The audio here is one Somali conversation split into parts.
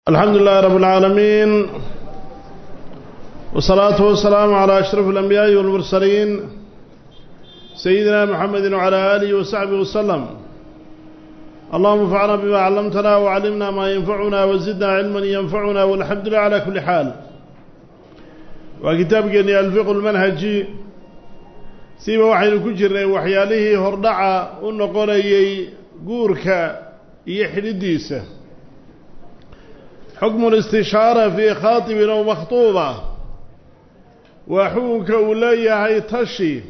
الحمد لله رب العالمين والصلاة والسلام على أشرف الأنبياء والمرسلين سيدنا محمد وعلى آله وصحبه وسلم اللهم انفعنا بما علمتنا وعلمنا ما ينفعنا وزدنا علما ينفعنا والحمد لله على كل حال وكتاب جني الفقه المنهجي سيما وحين كجر وحياله هردعا ونقولي قورك يحرديسه حكم الاستشارة في خاطب أو مخطوبة وحوك أولي تشي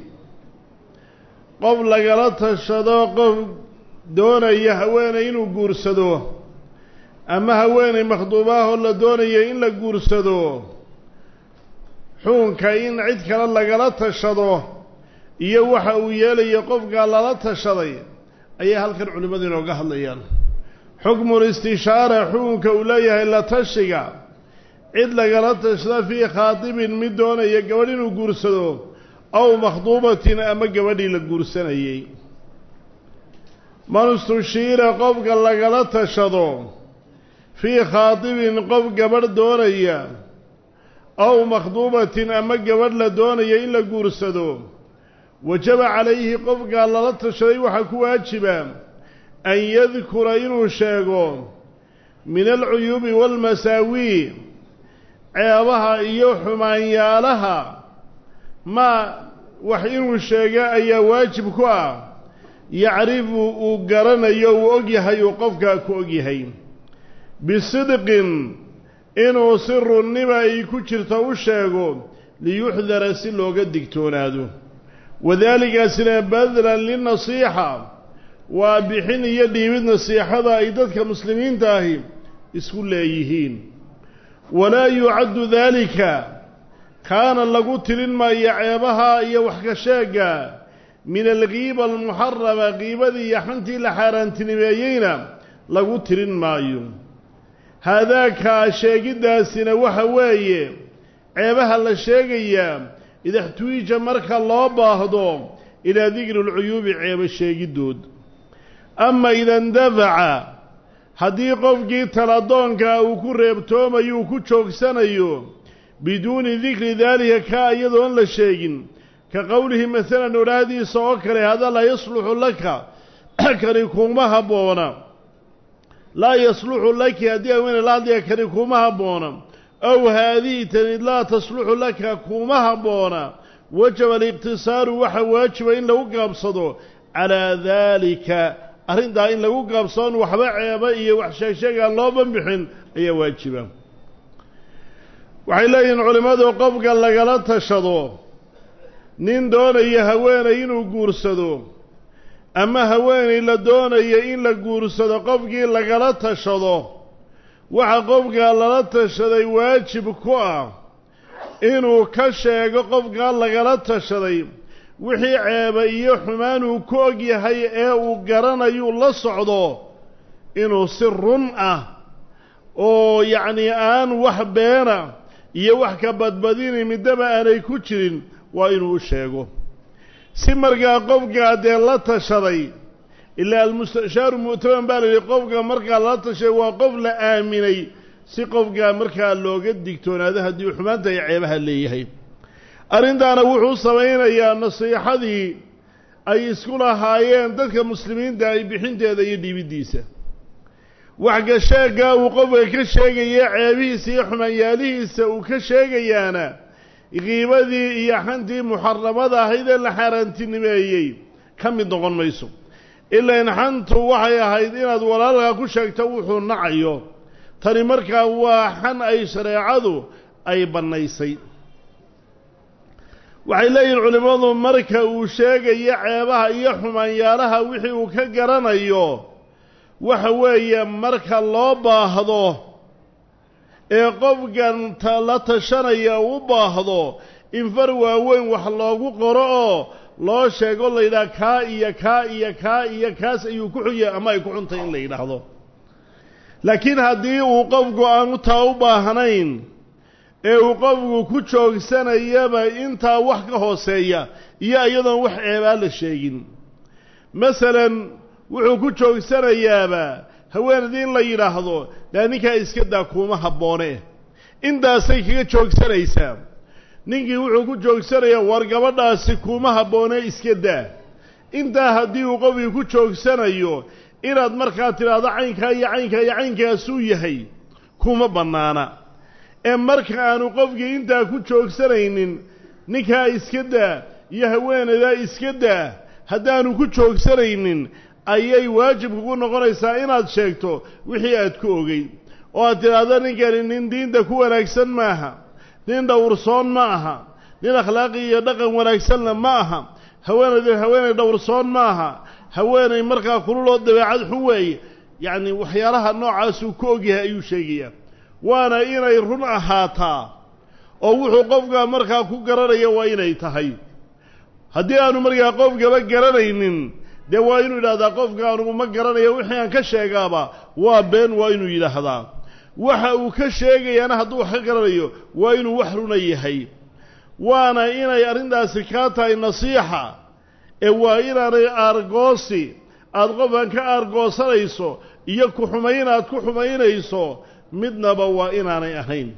قبل قلت الشداق دون يهوين إنو قرسدو أما هوين مخطوباه ولا دون إن قرسدو حونك إن عدك للا قلت الشدو iyo waxa uu yeelaya qofka lala tashaday ayaa halkan culimadu inooga hadlayaan xukmu listishaara xukunka uu leeyahay la tashiga cid lagala tashada fii khaatibin mid doonaya gabadh inuu guursado aw makhduubatin ama gabadhii la guursanayey man istushiira qofka lagala tashado fii khaatibin qof gabadh doonaya aw makhduubatin ama gabadh la doonaya in la guursado wajaba calayhi qofkaa lala tashaday waxaa ku waajiba an yadkura inuu sheego min alcuyuubi waalmasaawii ceebaha iyo xumaanyaalaha maa wax inuu sheego ayaa waajib ku ah yacrifu uu garanayo uu og yahay uu qofkaa ku og yahay bisidqin inuu si runnima ay ku jirto u sheego liyuxdara si looga digtoonaado wadaalikaasina badlan linasiixa waa bixin iyo dhiibid nasiixada ay dadka muslimiinta ahi isku leeyihiin walaa yucaddu daalika kaana lagu tirin maayo ceebaha iyo wax ka sheega min alkiiba almuxarama qiibadii iyo xantii la xaaraantinimeeyeyna lagu tirin maayo haadaakaa sheegiddaasina waxa weeye ceebaha la sheegayaa ida xtuwija marka loo baahdo ilaa dikri lcuyuubi ceebo sheegiddood ama ida indafaca haddii qofkii taladoonkaa uu ku reebtoomayo uu ku joogsanayo biduuni dikri daalika kaa iyadoon la sheegin ka qowlihi masalan odhaahdiisa oo kale hada laa yasluxu laka kani kuuma habboona laa yasluxu laki haddii haweeney la hadlaya kani kuuma habboona ow haadihi tani laa tasluxu laka kuuma habboona wajaba aliqtisaaru waxa waajiba in lagu gaabsado calaa daalika arrintaa in lagu gaabsadoon waxba ceeba iyo wax sheegsheegaan loo banbixin ayaa waajiba waxay leeyihiin culimmadu qofka lagala tashado nin doonaya haweenay inuu guursado ama haweenay la doonaya in la guursado qofkii lagala tashado waxa qofkaa lala tashaday waajib ku ah inuu ka sheego qofkaa lagala tashaday wixii ceeba iyo xumaan uu ku og yahay ee uu garanayuu la socdo inuu si run ah oo yacnii aan wax beena iyo wax ka badbadini middaba aanay ku jirin waa inuu u sheego si markaa qofkaa dee la tashaday ilaa almustashaaru mu'taman baa la yidhi qofka markaa lala tashay waa qof la aaminay si qofkaa markaa looga digtoonaado haddii xumaanta ay ceebaha leeyahay arrintaana wuxuu samaynayaa nasiixadii ay isku lahaayeen dadka muslimiinta ay bixinteeda iyo dhiibiddiisa wax ka sheeggaa uu qofka ka sheegaya ceebihiisa iyo xumaanyaalihiisa uu ka sheegayaana qiibadii iyo xantii muxaramada ahayd ee la xaaraantinimeeyey ka mid noqon mayso ilaan xantu waxay ahayd inaad walaalkaa ku sheegto wuxuu nacayo tani markaa waa xan ay shareecadu ay bannaysay waxay leeyihin culimmadu marka uu sheegayo ceebaha iyo xumaanyaalaha wixii uu ka garanayo waxa weeye marka loo baahdo ee qofkan la tashanaya u baahdo in far waaweyn wax loogu qoro oo loo sheego la yidhaha kaa iyo kaa iyo kaa iyo kaas ayuu ku xun yahay ama ay ku xuntay in la yidhaahdo laakiin haddii uu qofku aanu taa u baahnayn ee uu qofku ku joogsanayaba intaa wax ka hooseeya iyo iyadoon wax ceebaa la sheegin masalan wuxuu ku joogsanayaaba haweenaydii in la yidhaahdo dee ninkaa iska daa kuuma habboone intaasay kaga joogsanaysaa ninkii wuxuu ku joogsanayaa war gabadhaasi kuuma habboone iska daa intaa haddii uu qofkii ku joogsanayo inaad markaa tidhaahdo caynkaa iyo caynkaa iyo caynkaasuu yahay kuma bannaana ee marka aanu qofkii intaa ku joogsanaynin ninkaa iska daa iyo haweenaydaa iska daa haddaanu ku joogsanaynin ayay waajib kugu noqonaysaa inaad sheegto wixii aad ku ogey oo aad tidhaahdo ninkani nin diinta ku wanaagsan maaha nin dhowrsoon ma aha nin akhlaaqi iyo dhaqan wanaagsanna ma aha haweenaydu haweenay dhowrsoon ma aha haweenay markaa kululoo dabeecad xun weeye yacni waxyaalaha noocaasuu ku ogyahay ayuu sheegayaa waana inay run ahaataa oo wuxuu qofka markaa ku garanaya waa inay tahay haddii aanu markaa qofkaba garanaynin dee waa inuu yidhahdaa qofka anugu ma garanayo wixii aan ka sheegaaba waa been waa inuu yidhaahdaa waxa uu ka sheegayaana hadduu wax ka garanayo waa inuu wax runa yahay waana inay arrintaasi kaa tahay nasiixa ee waa inaanay aargoosi aada qofkan ka aargoosanayso iyo ku xumayn aad ku xumaynayso midnaba waa inaanay ahayn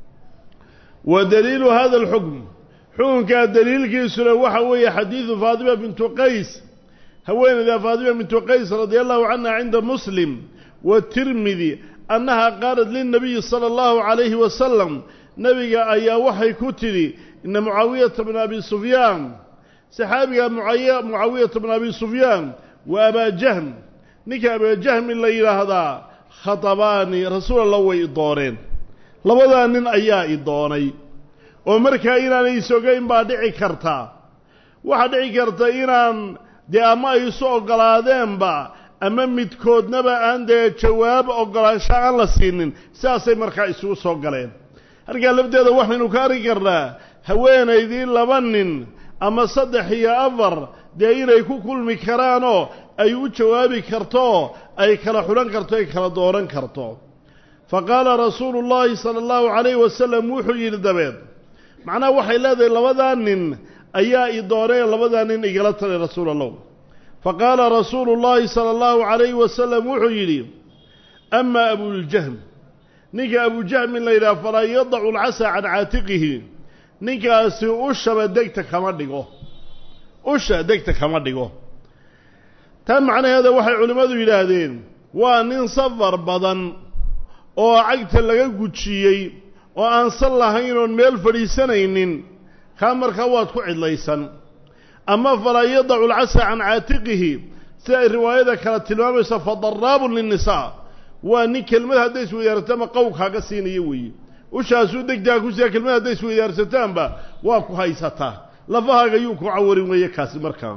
wa daliilu hada alxukm xukunkaa daliilkiisuna waxa weeye xadiidu faatima bintu qays haweeneyda faatima bintu qays radia allahu canha cinda muslim watirmidi annaha qaalat lilnabiyi sala allahu calayhi wasalam nebiga ayaa waxay ku tidhi ina mucaawiyata bna abi sufyaan saxaabiga mucaawiyata bna abi sufyaan wa abaa jahm ninka abaajahmi la yidhaahdaa khatabaani rasuul alla way i dooneen labadaa nin ayaa i doonay oo markaa inaanay isogayn baa dhici karta waxaa dhici karta inaan dee ama ay isu oggolaadeenba ama midkoodnaba aan dee jawaab oggolaansho aan la siinin sidaasay markaa isugu soo galeen halkaa lafteeda waxaynu ka arki karnaa haweenaydii laba nin ama saddex iyo afar dee inay ku kulmi karaanoo ay u jawaabi karto ay kala xudhan karto ay kala dooran karto fa qaala rasuulu llaahi sala allahu calayhi wasalam wuxuu yidhi dabeed macnaha waxay leedahay labadaa nin ayaa i doonay labadaa nin igala talay rasuul allah fa qaala rasuulu llaahi sala allahu calayhi wasalam wuxuu yidhi amaa abuljahm ninka abujahmin la yidhaha falaa yadacu alcasaa can caatiqihi ninkaasi ushaba degta kama dhigo usha degta kama dhigo tan macnaheeda waxay culimmadu yidhaahdeen waa nin safar badan oo cagta laga gujiyey oo aan sal lahayn oon meel fadhiisanaynin kaa markaa waad ku cidlaysan ama falaa yadacu alcasa can caatiqihi si ay riwaayada kale tilmaamayso fa daraabun linnisaa waa nin kelmad hadday isweydaartama qow kaaga siinaya weeye ushaasuu degtaa ku siya kelmad hadday isweydaarsataanba waa ku haysataa lafahaaga yuu ku cawarin weeye kaasi markaa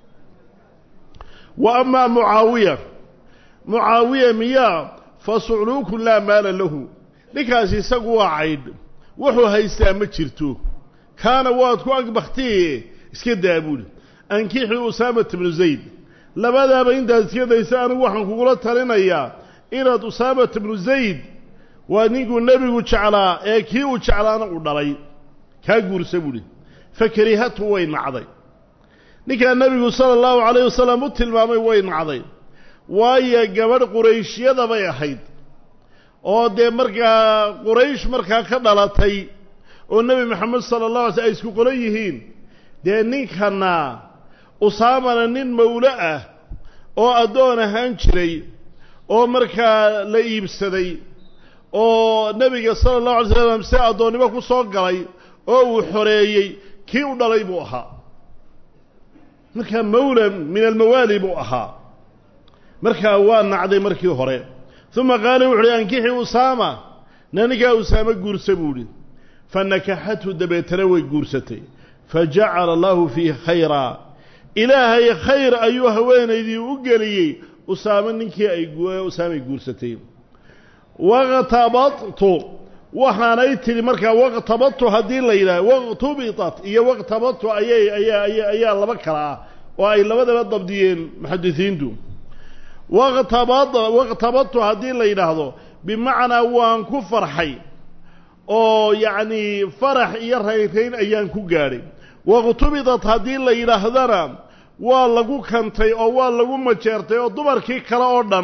wa amaa mucaawiya mucaawiya miyaa fa sucluukun laa maala lahu ninkaasi isagu waa caydh wuxuu haystaa ma jirto kaana waad ku agbaktiye iska daa buuli ankixii usaamata bnu zayd labadaaba intaad iska daysa anigu waxaan kugula talinayaa inaad usaamata bnu zayd waa ninkuu nebigu jeclaa ee kii uu jeclaana u dhalay kaa guursa buuhi fa karihatu way nacday ninkaa nebigu sala allahu calayh wasalam u tilmaamay way nacday waayo gabadh qurayshyada bay ahayd oo dee markaa quraysh markaa ka dhalatay oo nebi maxamed sala allah alay sl ay isku qolan yihiin dee ninkana usaamana nin mawlo ah oo addoon ahaan jiray oo markaa la iibsaday oo nebiga sala allahu alay slam si addoonnimo ku soo galay oo uu xoreeyey kii u dhalay buu ahaa markaa mawla min almawaali buu ahaa markaa waa nacday markii hore uma qaala wuxu uhi ankixi usaama na ninkaa usaame guursa buu idhi fa nakaxathu dabeetana way guursatay fa jacala allahu fiihi khayraa ilaahay khayr ayuu haweenaydii u geliyey usaame ninkii ay usaamay guursatay waqtabadtu waxaanay tidhi markaa waqtabadtu haddii la yidhaha waqtubitat iyo waqtabadtu ayay ayaa aya ayaa laba kala ah oo ay labadaba dabdiyeen muxadisiintu waqtabad waqtabadtu haddii la yidhaahdo bimacnaa waan ku farxay oo yacnii farax iyo rayrayn ayaan ku gaadhay waqtubidat haddii la yidhaahdana waa lagu kantay oo waa lagu majeertay oo dumarkii kale oo dhan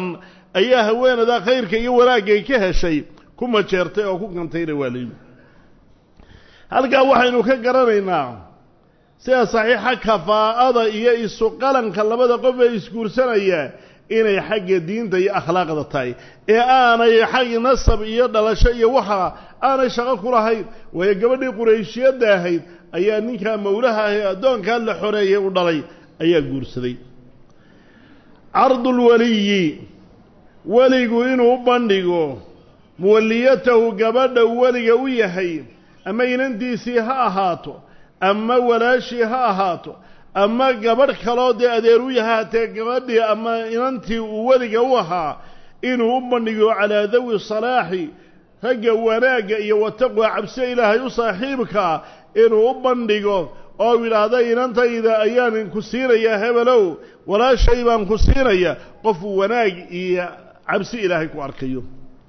ayaa haweenadaa khayrka iyo wanaagay ka heshay ku majeertay oo ku gantayna waa layimi halkaa waxaynu ka garanaynaa sida saxiixa kafaa'ada iyo isu qalanka labada qof ee isguursanaya inay xagga diinta iyo akhlaaqda tahay ee aanay xag nasab iyo dhalasho iyo waxa aanay shaqo ku lahayn waayo gabadhii qurayshiyadda ahayd ayaa ninkaa mawlaha ah ee addoonkaa la xoreeyay u dhalay ayaa guursaday cardulweliyi weligu inuu u bandhigo muwalliyatahu gabadha weliga u yahay ama inantiisii ha ahaato ama walaashii ha ahaato ama gabadh kaloo dee adeer u yahay hatee gabadhii ama inantii uu weliga u ahaa inuu u bandhigo calaa dawi salaaxi ragga wanaagga iyo wataqwa cabse ilaahay u saaxiibkaa inuu u bandhigo oo yidhaahda inantayda ayaan ku siinayaa hebelow walaashay baan ku siinaya qofuu wanaag iyo cabsi ilaahay ku arkayo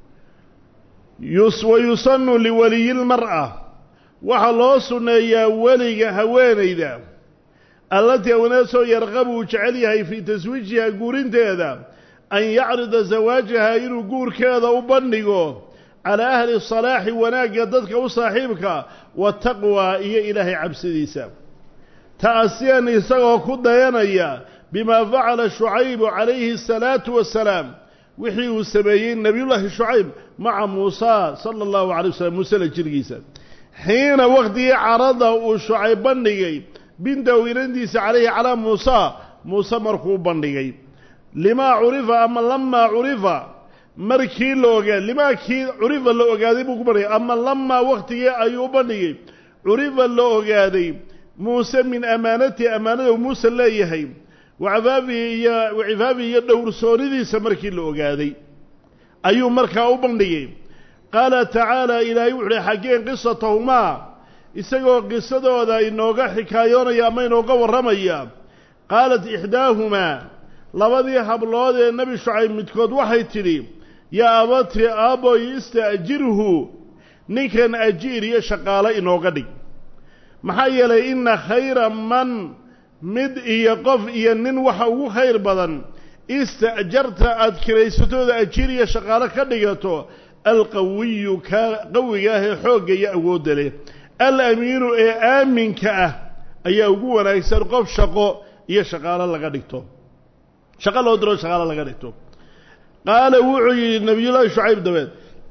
wa yusanu liwaliyi lmar'a waxaa loo sunneeyaa weliga haweenayda allatii haweenaasoo yarqabu uu jecel yahay fii taswiijiha guurinteeda an yacrida zawaajaha inuu guurkeeda u bandhigo calaa ahli salaaxi wanaagga dadka u saaxiibka wataqwa iyo ilaahay cabsidiisa ta'asiyan isagoo ku dayanaya bimaa facala shucaybu calayhi asalaatu wassalaam wixii uu sameeyey nebiyullaahi shucayb maca muusa sala allahu calay wasalam muuse la jirgiisa xiina wakhtigii carada uu shucayb bandhigay bintahu inantiisa calayhi calaa muusa muuse markuu bandhigay limaa curifa ama lamaa curifa markii la ogaa limaa kii curifa la ogaaday buu ku bandhigay ama lamaa wakhtigii ayuu u bandhigay curifa la ogaaday muuse min amaanatihi ammaanada muuse leeyahay wacifaafihi iyo wacifaafihi iyo dhowrsoonidiisa markii la ogaaday ayuu markaa u bandhigay qaala tacaala ilaahay wuxu uhi xaggeen qisatahumaa isagoo qisadooda inooga xikaayoonaya ama inooga warramaya qaalat ixdaahumaa labadii hablood ee nebi shucayb midkood waxay tidhi yaa abati aaboy ista'jirhu ninkan ajiir iyo shaqaale inooga dhig maxaa yeelay inna khayra man mid iyo qof iyo nin waxa ugu khayr badan ista'jarta aada kiraysatooda ajiir iyo shaqaalo ka dhigato alqawiyu ka qawiga ah ee xoogga iyo awoodda leh alamiinu ee aaminka ah ayaa ugu wanaagsan qof shaqo iyo shaqaalo laga dhigto shaqo loo diro shaqaalo laga dhigto qaala wuxuu yidhi nebiyullaahi shucayb dabeed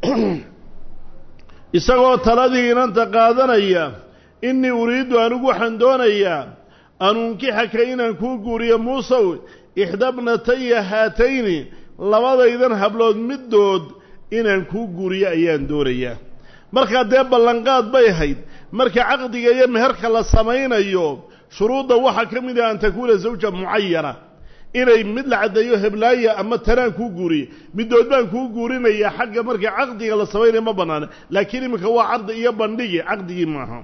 isagoo taladii inanta qaadanaya innii uriiddu anigu waxaan doonayaa an unkixaka inaan kuu guuriyo muusow ixdabnataya haatayni labadaydan hablood middood inaan kuu guuriyo ayaan doonayaa markaa dee ballanqaad bay ahayd marka caqdiga iyo meherka la samaynayo shuruudda waxaa ka mid ah an takuuna zawja mucayana inay mid la caddeeyo heblaaya ama tanaan kuu guuriye middood baan kuu guurinayaa xagga marka caqdiga la samaynayo ma bannaana laakiin iminka waa cardi iyo bandhigi caqdigii maaha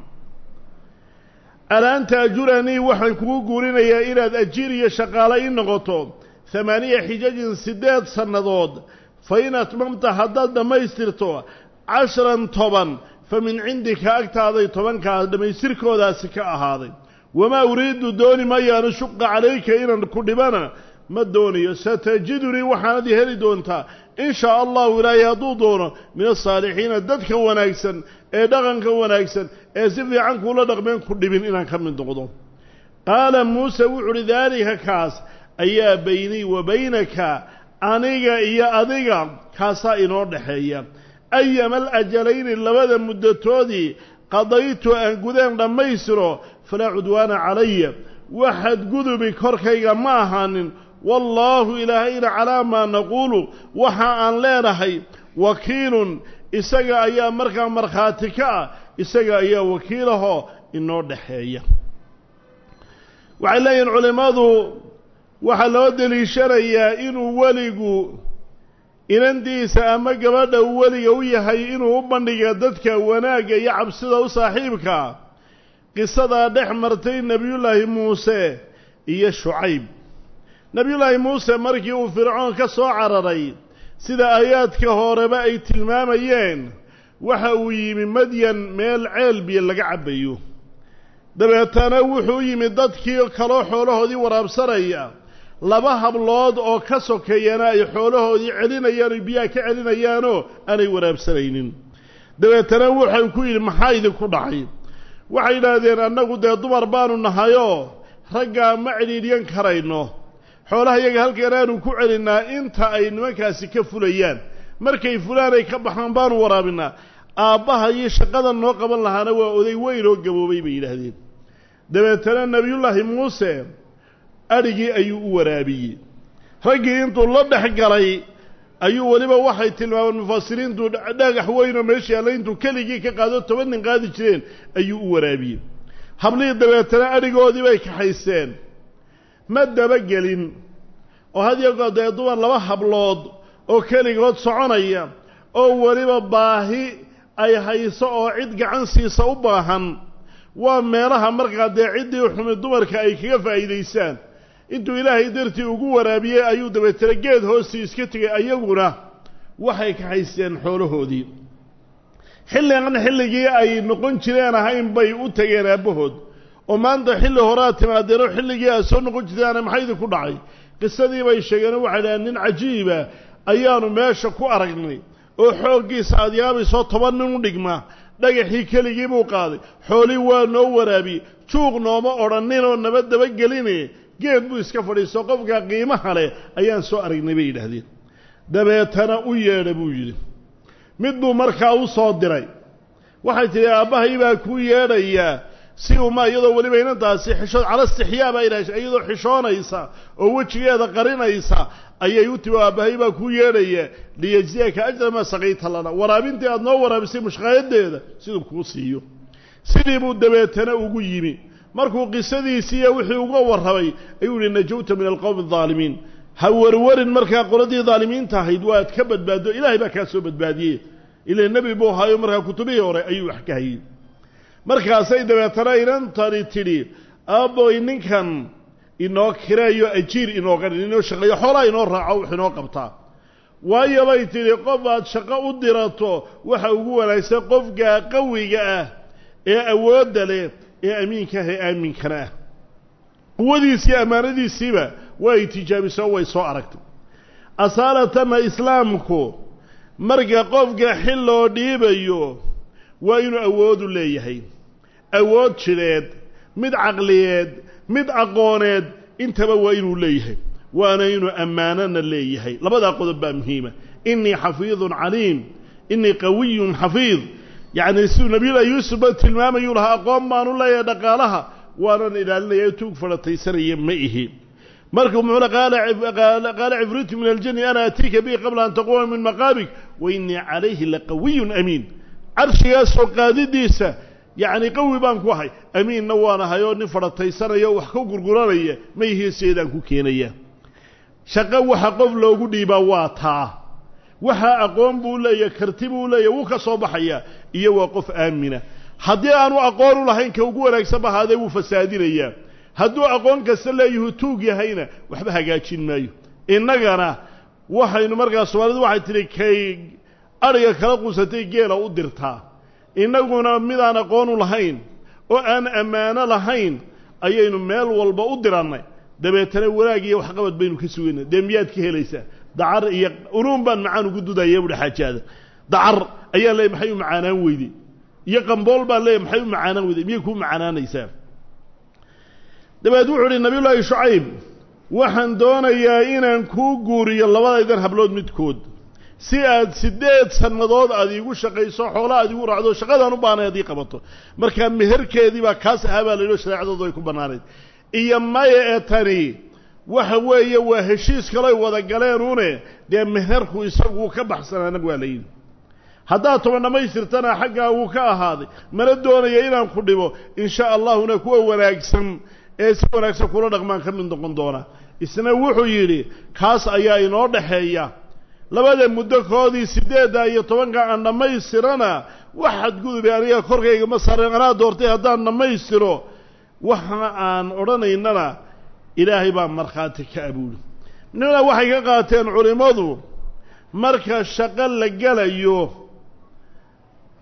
alaanta ajuranii waxaan kugu guurinayaa inaad ajiir iyo shaqaale ii noqoto hamaaniya xijajin siddeed sannadood fa in atmamta haddaad dhammaystirto casharan toban fa min cindika agtaaday tobankaas dhammaystirkoodaasi ka ahaaday wamaa uriidu dooni mayaanu shuqa calayka inaan ku dhibana ma doonayo satajidunii waxaanad heli doontaa in shaa allahu ilaahay hadduu doono min asaalixiina dadka wanaagsan ee dhaqanka wanaagsan ee si fiican kuula dhaqmeen ku dhibin inaan ka mid noqdo qaala muuse wuxu uhi daalika kaas ayaa baynii wa baynaka aniga iyo adiga kaasaa inoo dhexeeya ayama alajalayni labada muddatoodii qadaytu aan gudeen dhammaystiro falaa cudwaana calaya waxaad gudubi korkayga ma ahaanin wallaahu ilaahayna calaa maa naquulu waxa aan leenahay wakiilun isaga ayaa markaa markhaati ka ah isaga ayaa wakiilahoo inoo dhexeeya waxay leeyihin culimmadu waxaa loo deliishanayaa inuu weligu inantiisa ama gabadha uu weliga u yahay inuu u bandhiga dadka wanaagga iyo cabsida u saaxiibka qisadaa dhex martay nebiyullaahi muuse iyo shucayb nebiyullaahi muuse markii uu fircoon ka soo cararay sida aayaadka horeba ay tilmaamayeen waxa uu yimi madyan meel ceel biyo laga cabbayo dabeetana wuxuu yimi dadkii kaloo xoolahoodii waraabsanaya laba hablood oo ka sokeeyana ay xoolahoodii celinayaan oy biyaha ka celinayaanoo aanay waraabsanaynin dabeetana wuxuu ku yidhi maxaa idinku dhacay waxay yidhaahdeen annagu dee dumar baanu nahayoo raggaa ma cidhiidhyan karayno xoolaha iyaga halkan aanu ku celinnaa inta ay nimankaasi ka fulayaan markay fulaan ay ka baxaan baanu waraabinaa aabbaha iyo shaqada noo qaban lahaana waa oday weyn oo gaboobay bay yidhaahdeen dabeetana nebiyullaahi muuse adhigii ayuu u waraabiyey raggii intuu la dhex galay ayuu weliba waxay tilmaameen mufasiriintu dhagax weynoo meesha yaalla intuu keligii ka qaado toban nin qaadi jireen ayuu u waraabiyey hablihii dabeetana adhigoodii bay kaxayseen ma dabagelin oo hadyagood dee dumar laba hablood oo keligood soconaya oo weliba baahi ay hayso oo cid gacan siisa u baahan waa meelaha markaa dee ciddii xumi dumarka ay kaga faa'iidaysaan intuu ilaahay dartii ugu waraabiyey ayuu dabeetana geed hoostii iska tegay ayaguna waxay kaxaysteen xoolahoodii xilligan xilligii ay noqon jireen ahayn bay u tageen aabbahood oo maanta xilli horaa timaadeenoo xilligii aad soo noqon jirtaan maxaa idinku dhacay qisadii bay sheegeen waxay dhahaan nin cajiiba ayaanu meesha ku aragnay oo xooggiisa aad yaabaysoo toban nin u dhigma dhagaxii keligii buu qaaday xoolii waa noo waraabiyey juuq nooma odhaninoo naba dabageline geed buu iska fadhiisto qofka qiimaha leh ayaan soo aragnay bay yidhaahdeen dabeetana u yeedha buu yidhi mid buu markaa u soo diray waxay tidhi aabbahay baa kuu yeedhayaa si uma iyadoo weliba inantaasi xishood cala istixyaa baa idhaha iyadoo xishoonaysa oo wejigeeda qarinaysa ayay u timi aabbahay baa kuu yeedhaya liyajziyaka ajra maa saqayta lana waraabintii aada noo waraabisay mushqaayadeeda siduu kuu siiyo sidii buu dabeetana ugu yimi markuu qisadiisiiyo wixii uga warramay ayuu yihi najawta min alqowmi aldaalimiin ha warwarin markaa qoladii daalimiinta ahayd waad ka badbaado ilaahay baa kaa soo badbaadiyey ila nebi buu ahaayo markaa kutubihii hore ayuu wax ka hayey markaasay dabeetana inantani tidhi aabboy ninkan inoo kireeyo ajiir inooga dhin inoo shaqeeyo xoolaa inoo raaco wax inoo qabtaa waayo bay tidhi qof aad shaqo u dirato waxa ugu wanaagsan qofka qawiga ah ee awoodda leh ee amiinka ah ee aaminkana ah quwadiisiiyo ammaanadiisiiba way tijaabisoo way soo aragtay asaalatana islaamku marka qofka xil loo dhiibayo waa inuu awoodu leeyahay awood jidheed mid caqliyeed mid aqooneed intaba waa inuu leeyahay waana inuu ammaanana leeyahay labadaa qodob baa muhiima innii xafiidun caliim innii qawiyun xafiid yacni siduu nabiyullahi yuusufba tilmaamayuu lahaa aqoon baanu leeyahay dhaqaalaha waanan ilaalinaya tuug fadhataysanaya ma ihi markuu muxuule qaala cifriitu min aljani ana atiika bihi qabla an taquuma min maqaamik wa innii calayhi laqawiyun amiin carshigaasoo qaadidiisa yacni qawi baan ku ahay amiinna waan ahay oo nin fadhataysanaya oo wax ka gurguranaya ma ihii seedaan ku keenaya shaqo waxa qof loogu dhiibaa waa taa waxaa aqoon buu leeyahy karti buu leeyahy wuu ka soo baxayaa iyo waa qof aamina haddii aanu aqoon u lahayn ka ugu wanaagsan ba ahaadee wuu fasaadinayaa hadduu aqoon kasta leeyahuu tuug yahayna waxba hagaajin maayo innagana waxaynu markaa soomaalidu waxay tidhi kay adhiga kala quusatay geela u dirtaa innaguna midaan aqoon u lahayn oo aan ammaano lahayn ayaynu meel walba u dirannay dabeetana wanaag iyo waxqabad baynu ka sugayna dee miyaad ka helaysaa dacar iyo unuun baan macaan ugu dudaya buhi xaajaada dacar ayaa leeyay maxay u macaanaan weyday iyo qambool baan leeyay maxay u macaanaan weyday miyay kuu macaanaanaysaa dabeed wuxuu uhi nabiyullaahi shucayb waxaan doonayaa inaan kuu guuriyo labadaydan hablood midkood si aad siddeed sannadood aad iigu shaqayso xoola aad igu raacdo shaqadaan u baanay ad ii qabato markaa meherkeedii baa kaas ahaa baa la yidhi shareecadoodu ay ku bannaanayd iyo maya ee tani waxa weeye waa heshiis kalay wada galeenune dee meherku isagu wuu ka baxsanaana waa la yidhi haddaad toban dhammaystirtana xaggaa wuu ka ahaaday mana doonaya inaan ku dhibo insha allahuna kuwa wanaagsan ee si wanaagsan kula dhaqmaan ka mid noqon doona isna wuxuu yidhi kaas ayaa inoo dhaxeeya labada muddo koodii siddeedda iyo tobanka aan dhammaystirana wax xadgudube aniga korkayga ma sareen anaa doortay haddaan dhammaystiro waxa aan odhanaynana ilaahay baa markhaati ka abuuli nina waxay ka qaateen culimmadu marka shaqo la gelayo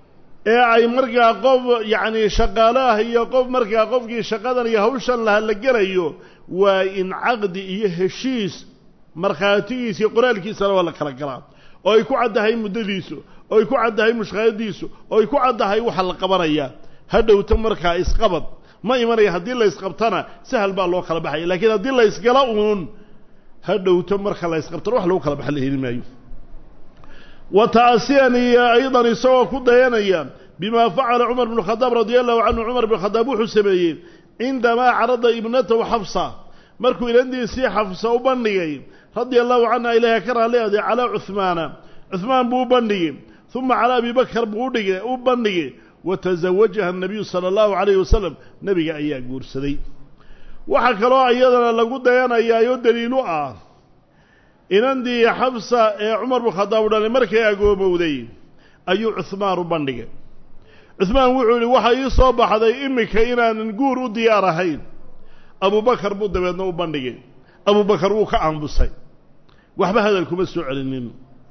ee ay markaa qof yacni shaqaale ah iyo qof markaa qofkii shaqadan iyo hawshan laha la gelayo waa in caqdi iyo heshiis markhaatigiisa iyo qoraalkiisana waa la kala galaa oo ay ku caddahay muddadiisu oo ay ku caddahay mushqaadiisu oo ay ku caddahay waxa la qabanaya ha dhowto markaa isqabad ma imanaya haddii la isqabtana sahal baa loo kala baxaya laakiin haddii la isgala uun ha dhowto marka la isqabtana wax lagu kala baxa la heli maayo wa ta'asiyan iyo aydan isagoo ku dayanaya bima facala cumar bnu khadaab radia allahu canhu cumar bn khadaab wuxuu sameeyey cindamaa carada ibnatahu xafsa markuu inandiisii xafsa u bandhigay radia allahu canha ilaahay ka raalliaday calaa cuhmaana cuhmaan buu u bandhigay uma calaa abi bakar buu udhigay u bandhigay watazawajaha anabiyu sala allahu calayhi wasalam nebiga ayaa guursaday waxaa kaloo iyadana lagu dayanayaayoo daliilu ah inandii xabsa ee cumar bnu khadaab u dhalay markay agoomowday ayuu cuhmaan u bandhigay cuhmaan wuxuu yihi waxaa ii soo baxday iminka inaanan guur u diyaar ahayn abubakar buu dabeedna u bandhigay abubakar wuu ka aamusay waxba hadal kuma soo celinin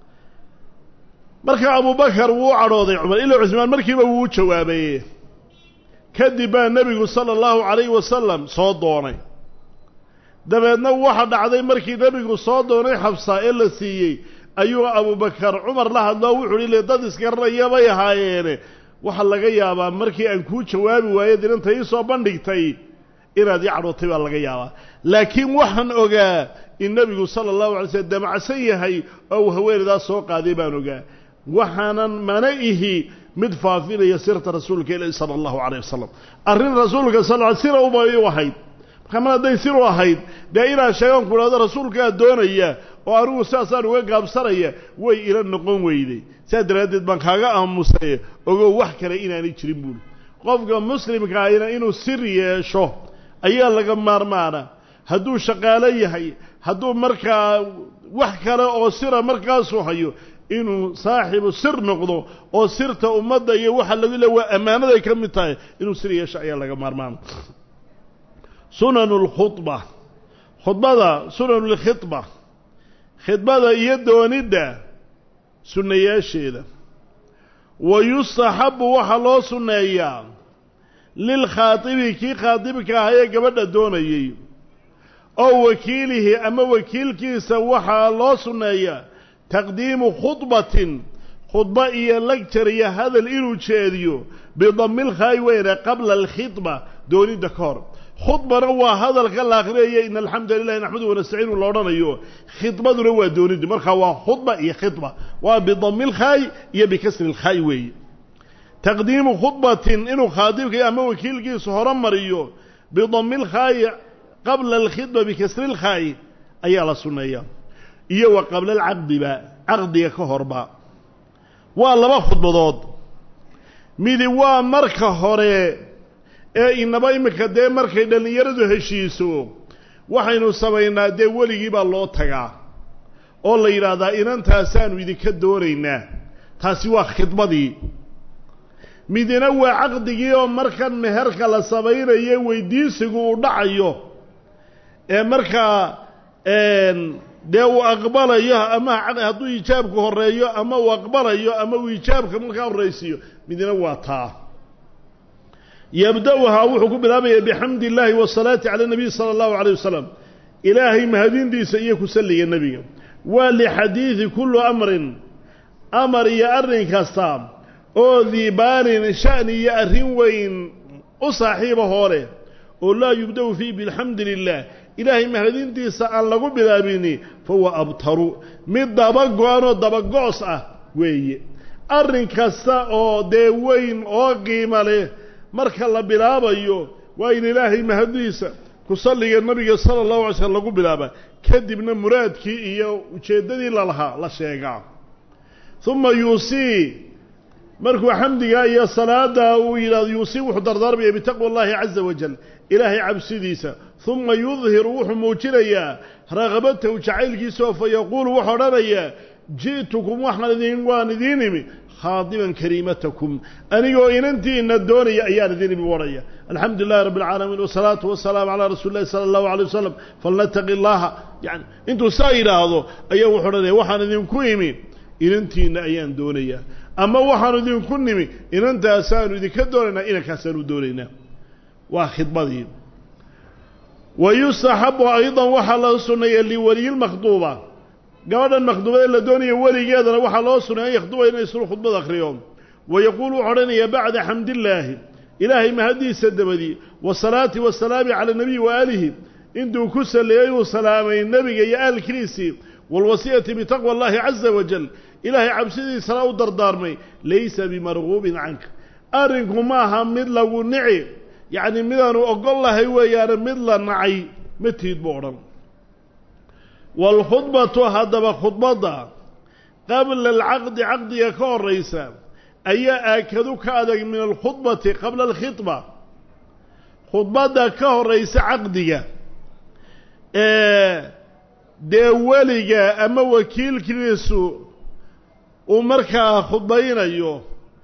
marka abubakar wuu u cadhooday cumar ilaa cuhmaan markiiba wuu u jawaabay kadib baa nebigu sala allahu calayhi wasalam soo doonay dabeedna waxa dhacday markii nebigu soo doonay xabsa ee la siiyey ayuu abubakar cumar la hadloo wuxuu hi le dad isgaranaya bay ahaayeene waxaa laga yaabaa markii aan kuu jawaabi waayo dinanta ii soo bandhigtay inaad ii cadhootay baa laga yaabaa laakiin waxaan ogaa in nebigu sala allahu alay slm damacsan yahay oo uu haweenaydaas soo qaaday baan ogaa waxaanan mana ihi mid faafinaya sirta rasuulka ilahi sala allahu calayh wasalam arrin rasuulka sal l sira ubay u ahayd marka mar hadday sir u ahayd dee inaan sheegaan ku dhahdo rasuulkaa doonaya oo anigu sidaasaan uga gaabsanaya way ila noqon weyday saas daraaddeed baan kaaga aamusay ogow wax kale inaanay jirin buuli qofka muslimka ahina inuu sir yeesho ayaa laga maarmaana hadduu shaqaalo yahay hadduu markaa wax kale oo sira markaasuu hayo inuu saaxibu sir noqdo oo sirta ummadda iyo waxa lagu le waa ammaanaday ka mid tahay inuu sir yeesho ayaa laga maarmaana sunanu lkhudba khudbada sunanu lkhidba khidbada iyo doonidda sunnayaasheeda wa yustaxabu waxaa loo sunneeyaa lilkhaatibi kii khaatibka ah ee gabadha doonayey oo wakiilihi ama wakiilkiisa waxaa loo sunneeyaa taqdiimu khudbatin khudba iyo lagjar iyo hadal inuu jeediyo bidamilkhaayi weyne qabla alkhidba doonidda ka hor khudbana waa hadalka la akhriyaya in alxamdu lilahi naxmadu wanastaciinu la odhanayo khidbaduna waa dooniddi markaa waa khudba iyo khidba waa bidami lkhaayi iyo bikasri lkhaayi weeye taqdiimu khudbatin inuu khaatibka ama wakiilkiisu hore mariyo bidami lkhaayi qabla alkhidba bikasri lkhaayi ayaa la sunneeyaa iyo wa qabla alcaqdiba caqdiga ka horba waa laba khudbadood midi waa marka hore ee inaba iminka dee markay dhallinyaradu heshiiso waxaynu samaynaa dee weligii baa loo tagaa oo la yidhaahdaa inantaasaanu idinka doonaynaa taasi waa khidmadii midina waa caqdigii oo markan meherka la samaynayo weydiisigu uu dhacayo ee markaa dee uu aqbalayo ama hadduu ijaabku horeeyo ama uu aqbalayo ama uu ijaabka markaa horraysiiyo midina waa taa yabda-uhaa wuxuu ku bilaabaya bixamdi illaahi wasalaati cala nabiy sala allahu calayh wasalam ilaahay mahadintiisa iyo ku salliga nebiga waa lixadiidi kullu amrin amar iyo arrin kasta oo diibaanin sha'ni iyo arrin weyn u saaxiiba hooleh oo laa yubda-u fiih bilxamdi lilah ilaahay mahadintiisa aan lagu bilaabini fahuwa abtaru mid dabago-anoo dabago'os ah weeye arrin kasta oo dee weyn oo qiimo leh marka la bilaabayo waa in ilaahay mahadiisa ku salliga nabiga sala allahu alay slm lagu bilaaba kadibna muraadkii iyo ujeeddadii lalahaa la sheegaa uma yuusii markuu xamdiga iyo salaada uu yidhahdo yuusii wuxuu dardaarmaya bitaqwa allahi caza wajal ilaahay cabsidiisa uma yudhiru wuxuu muujinayaa raqabatahu jacaylkiisa oo fa yaquulu wuxuu odhanayaa ji'tukum waxaan idin waan idiin imi khaadiban kariimatakum anigoo inantiina doonaya ayaan idin imi odhaya alxamdu lilahi rabbi alcaalamiin wasalaatu wasalaamu calaa rasuuli llahi sala allahu alay wasalam falnataqi llaha yani intuu saa yidhaahdo ayaa wuxuu odhanaya waxaan idinku imi inantiina ayaan doonayaa ama waxaanu idinku nimi inantaasaanu idinka doonaynaa inankaasaanu doonaynaa waa khidbadii wa yustaxabu aydan waxaa la sunneeya liweliyilmakhduuba gabadhan makhduubada la doonaya weligeedana waxaa loo sunnay an yakhduba inay islu khudbad akhriyo wa yaquulu wuxuu odhanayaa bacda xamdillaahi ilaahay mahaddiisa dabadii wasalaati wasalaami cala nabiyi wa aalihi intuu ku salleeyey uu salaamay nebiga iyo aalkiisii waalwasiyati bitaqwa allahi caza wajal ilaahay cabsidiisana u dardaarmay laysa bimarguubin canka arrinku maaha mid lagu nici yacni midaanu ogol lahay weeyaane mid la nacay matiid buu odhan waalkhudbatu haddaba khudbadda qabla alcaqdi caqdiga ka horraysa ayaa aakadu ka adag min alkhudbati qabla alkhidba khudbadda ka horraysa caqdiga ee dee weliga ama wakiilkiisu uu markaa khudbaynayo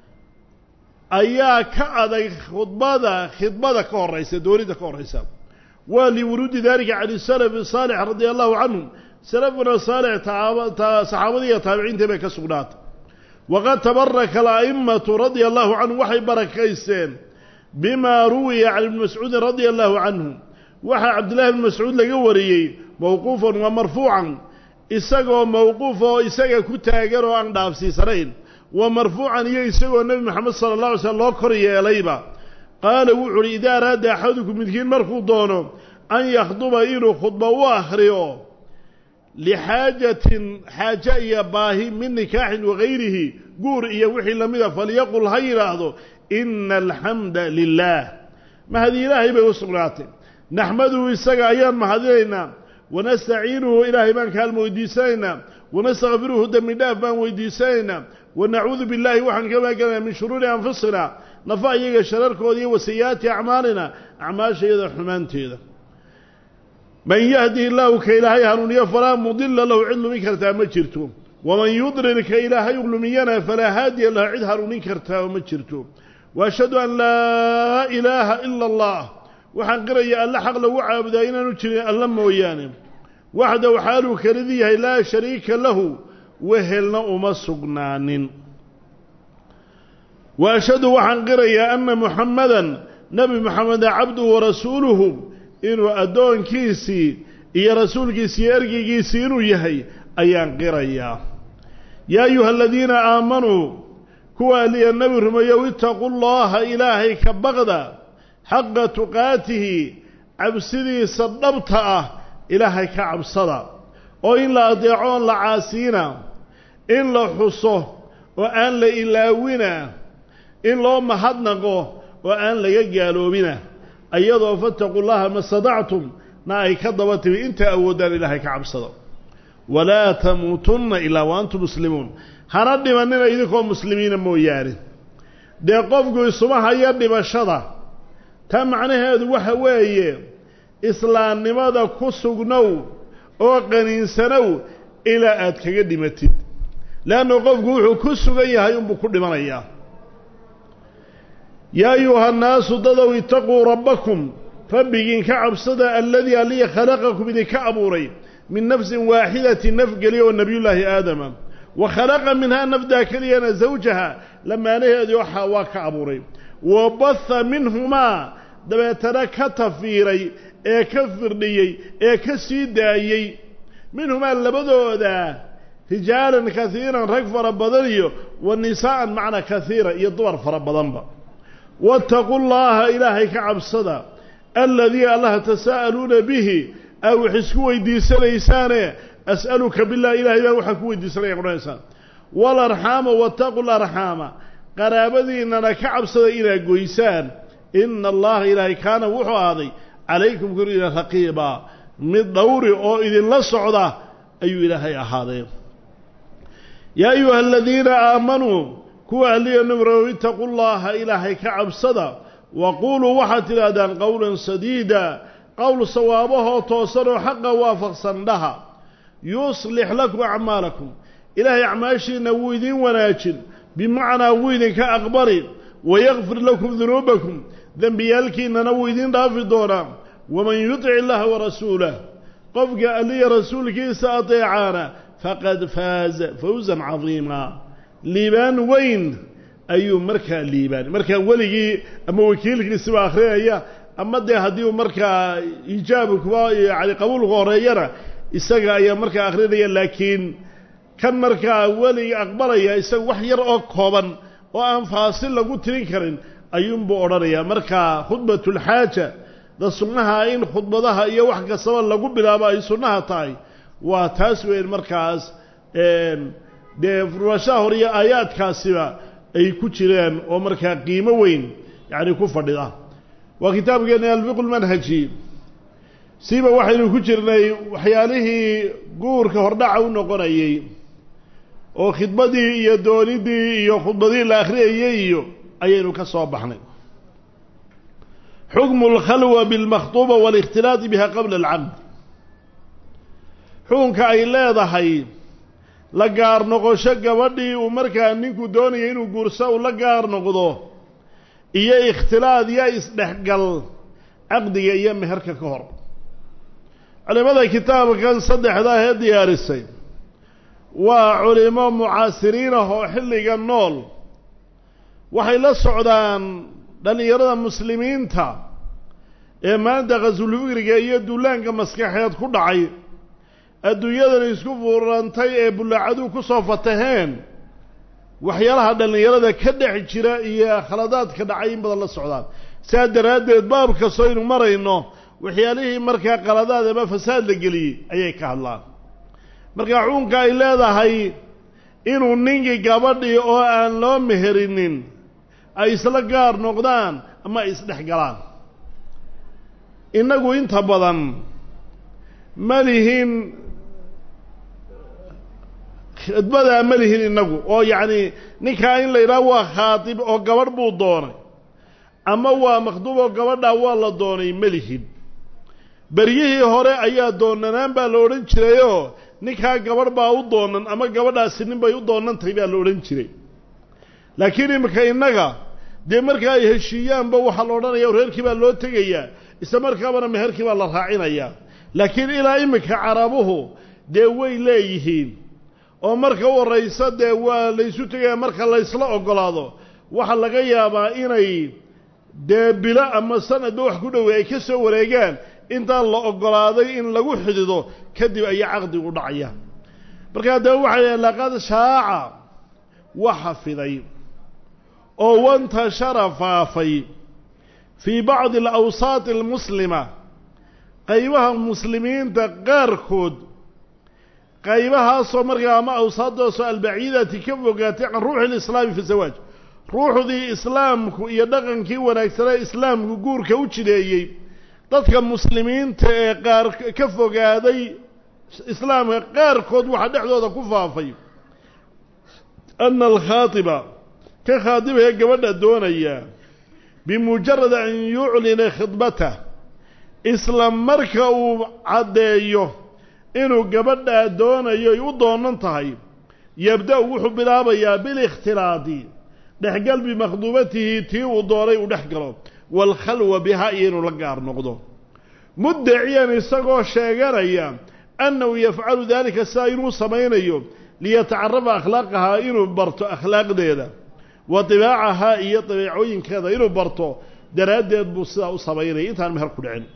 ayaa ka adag khudbada khidbada ka horraysa doonida ka horraysa waa liwuruudi dalika can salafi saalix radia allahu canhum salafuna saalix saxaabadii iyo taabiciintii bay ka sugnaatay waqad tabaraka ala'immatu radia allahu canhum waxay barakaysteen bimaa ruwiya can ibni mascuudin radia allahu canhu waxaa cabdillahi bni mascuud laga wariyey mawquufan wa marfuucan isagoo mawquuf oo isaga ku taagan oo aan dhaafsiisanayn wa marfuucan iyo isagoo nebi moxamed sala allah alay slm loo kor yeelayba qaala wuxu uhi idaa araada axadukum midkiin markuu doono an yakhduba inuu khudba u akhriyo lixaajatin xaaje iyo baahi min nikaaxin wagayrihi guur iyo wixii lamida falyaqul ha yidhaahdo ina alxamda lilaah mahadi ilaahay bay u sugnaatay naxmaduhu isaga ayaan mahadinaynaa wanastaciinuhu ilaahay baan kaalma weydiisanaynaa wanastakfiruhu dembi dhaaf baan weydiisanaynaa wanacuudu billaahi waxaan ka maaganaynaa min shuruuri anfusina nafa iyaga shararkooda iyo wasayi'aati acmaalina acmaashayada xumaanteeda man yahdi illaahu ka ilaahay hanuuniyo falaa mudila lahu cid lumin kartaa ma jirto waman yudlil ka ilaahay lumiyana falaa haadiya lahu cid hanuunin kartaa ma jirto waashhadu an laa ilaaha ila allah waxaan qiraya alle xaq lagu caabudaa inaanu jirin alla mooyaane waxdaw xaaluu kelidii yahay laa shariika lahu wehelna uma sugnaanin wa ashhadu waxaan qirayaa anna muxammadan nebi moxameda cabduhu warasuuluhu inuu addoonkiisii iyo rasuulkiisii iyo ergeygiisii inuu yahay ayaan qirayaa yaa ayuha aladiina aamanuu kuwa aliya nebi rumeeyow itaquu llaha ilaahay ka baqda xaqa tuqaatihi cabsidiisa dhabta ah ilaahay ka cabsada oo in la adeeco oon la caasiina in la xuso oo aan la ilaawina in loo mahadnaqo oo aan laga gaaloobina ayadoo fattaquu llaha ma stadactum na ay ka daba timi inta awoodaan ilaahay ka cabsada walaa tamuutunna ilaa wa antum muslimuun hana dhimanina idinkoo muslimiina mooyaane dee qofku isuma haya dhibashada taa macnaheedu waxa weeye islaamnimada ku sugnow oo qaniinsanow ilaa aad kaga dhimatid leannu qofku wuxuu ku sugan yahay unbuu ku dhimanayaa yaa ayuha annaasu dadow itaquu rabbakum rabbigiin ka cabsada aladii aliya khalaqakum idinka abuuray min nafsin waaxidatin naf geliya oo nebiyullaahi aadama wa khalaqa minhaa nafdaa keliyana zawjaha lamaanaheedii waxaa waa ka abuuray wa baha minhumaa dabeetana ka tafiiray ee ka firdhiyey ee ka sii daayey minhumaa labadooda rijaalan kaiiran rag fara badan iyo wa nisaa'an macna kaiira iyo dumar fara badanba waataquu llaha ilaahay ka cabsada aladii allaha tasaa'aluuna bihi aa wax isku weydiisanaysaane as'aluka bilah ilahay baan waxaan ku weydiisanaya odhanaysaan waalarxaama waataquu larxaama qaraabadiinnana ka cabsada inaad goysaan ina allaha ilaahay kaana wuxuu ahaaday calaykum korina raqiiba mid dhowri oo idinla socda ayuu ilaahay ahaaday yaa ayuha aladiina aamanuu kuwa ahliya nabrow itaquu llaha ilaahay ka cabsada wa quuluu waxaad tidhaahdaan qowlan sadiida qowl sawaabahoo toosan oo xaqa waafaqsan dhaha yuslix lakum acmaalakum ilaahay acmaashiinna wuu idiin wanaajin bimacnaa wuu idinka aqbali wayakfir lakum dunuubakum dembiyaalkiinnana wuu idiin dhaafi doonaa waman yutic illaha warasuulah qofka alliya rasuulkiisa adeecaana faqad faaza fawsan cadiimaa liibaan weyn ayuu markaa liibaan markaa weligii ama wakiilkiisiba akrinaya ama dee haddii uu markaa ijaabkuba yani qabuulka horeeyana isaga ayaa markaa akrinaya laakiin kan markaa weliga aqbalaya isaga wax yar oo kooban oo aan faasil lagu tirin karin ayuunbuu odhanayaa markaa khudbatulxaaja da sunnaha in khudbadaha iyo wax kastaba lagu bilaabo ay sunnaha tahay waa taas weyn markaas dee furashaha hore iyo aayaadkaasiba ay ku jireen oo markaa qiimo weyn yacni ku fadhida waa kitaabkeena alfiqu lmanhaji siiba waxaynu ku jirnay waxyaalihii guurka hordhaca u noqonayey oo khidbadii iyo doonidii iyo khudbadii la akhriyayey iyo ayaynu ka soo baxnay xukmu alkhalwa bilmakhtuuba waalikhtilaati biha qabla alcaqd xukunka ay leedahay la gaar noqosho gabadhii uu markaa ninku doonaya inuu guurso uu la gaar noqdo iyo ikhtilaad iyo isdhexgal caqdiga iyo meherka ka hor culimada kitaabkan saddexdaa ee diyaarisay waa culimo mucaasiriin ah oo xilliga nool waxay la socdaan dhallinyarada muslimiinta ee maanta qasulfikriga iyo duulaanka maskaxeed ku dhacay adduunyadan isku fuurantay ee bullaacadu ku soo fataheen waxyaalaha dhallinyarada ka dhex jira iyo khaladaadka dhacay in badan la socdaan sidaa daraaddeed baab kastoo aynu marayno waxyaalihii markaa qaladaad ama fasaad la geliyey ayay ka hadlaan markaa xukunka ay leedahay inuu ninkii gabadhii oo aan loo meherinin ay isla gaar noqdaan ama ay isdhex galaan innagu inta badan ma lihin khidbadaa ma lihin innagu oo yacni ninkaa in la yidhaha waa khaatib oo gabadh buu doonay ama waa makhduub oo gabadhaa waa la doonay ma lihin beryihii hore ayaa doonanaan baa la odhan jirayoo ninkaa gabadh baa u doonan ama gabadhaasi nin bay u doonantahay baa la odhan jiray laakiin iminka innaga dee marka ay heshiiyaanba waxaa la odhanaya reerkii baa loo tegayaa isla markaabana meherkii baa la raacinayaa laakiin ilaa iminka carabuhu dee way leeyihiin oo marka u horraysa dee waa laysu tegaya marka laysla ogolaado waxaa laga yaabaa inay dee bilo ama sanadba wax ku dhowey ay ka soo wareegaan intaan la ogolaaday in lagu xidido kadib ayaa caqdigu dhacaya markaa dee waxay leeyn laqad shaaca waxa fiday oo wantashara faafay fii bacdi alawsaati almuslima qaybaha muslimiinta qaarkood qaybahaasoo markaa ama awsaadaasoo albaciidati ka fogaatay can ruuxi lislaami fi zawaaj ruuxdii islaamku iyo dhaqankii wanaagsanee islaamku guurka u jideeyey dadka muslimiinta ee qaar ka fogaaday islaamka qaarkood waxaa dhexdooda ku faafay ana alkhaatiba ka khaatibahee gabadha doonaya bimujarad an yuclina khidbatah isla marka uu caddeeyo inuu gabadhaa doonayo ay u doonan tahay yabda-u wuxuu bilaabayaa bilikhtilaadi dhexgal bimakhduubatihi tii uu doonay uu dhex galo waalkhalwa bihaa iyo inuu la gaar noqdo muddaciyan isagoo sheeganaya annahu yafcalu daalika sidaa inuu samaynayo liyatacarafa akhlaaqahaa inuu barto akhlaaqdeeda wa dibaacahaa iyo dabeecooyinkeeda inuu barto daraaddeed buu sidaa u samaynaya intaan meher ku dhicin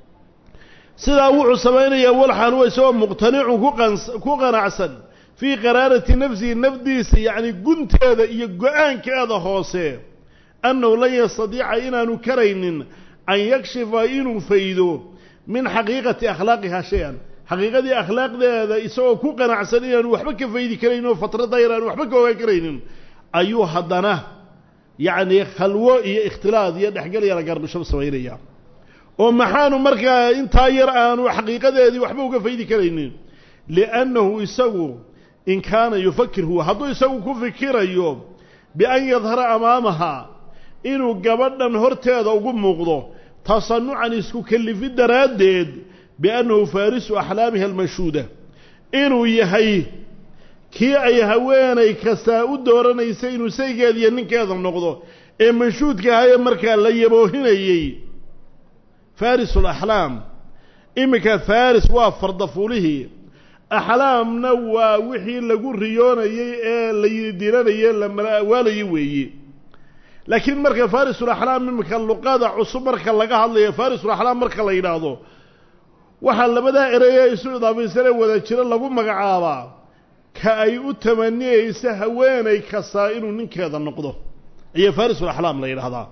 sidaa wuxuu samaynayaa walxaan wa isagoo muqtanicun ku qanacsan fii qaraarati nafsihi nafdiisa yacni gunteeda iyo go-aankeeda hoose annahu lan yastadiica inaanu karaynin an yakshifa inuu faydo min xaqiiqati akhlaaqihaa shay-an xaqiiqadii akhlaaqdeeda isagoo ku qanacsan inaanu waxba ka faydi karaynin oo fatrada yar aanu waxba ka ogaan karaynin ayuu haddana yacni khalwo iyo ikhtilaad iyo dhexgal yara garbisho samaynaya oo maxaanu markaa intaa yar aanu xaqiiqadeedii waxba uga faydi karaynin liannahu isagu in kaana yufakir huwa hadduu isagu ku fikirayo bian yadhara amaamaha inuu gabadhan horteeda ugu muuqdo tasanucan isku kellifid daraaddeed biannahu faarisu axlaamiha almashuuda inuu yahay kii ay haweenay kastaa u dooranaysa inuu saygeeda iyo ninkeeda noqdo ee mashuudka ahaye markaa la yaboohinayey faris alaxlaam iminka faris waa fardafuulihii axlaamna waa wixii lagu riyoonayey ee la yidiranayey la malawaalayey weeye laakiin marka farisulaxlaam iminka luqada cusub marka laga hadlayo farisulaxlaam marka la yidhaahdo waxaa labadaa ereye isu idaabaysanee wada jiro lagu magacaabaa ka ay u tamaniyeysa haweenay kastaa inuu ninkeeda noqdo ayaa farisulaxlaam la yidhaahdaa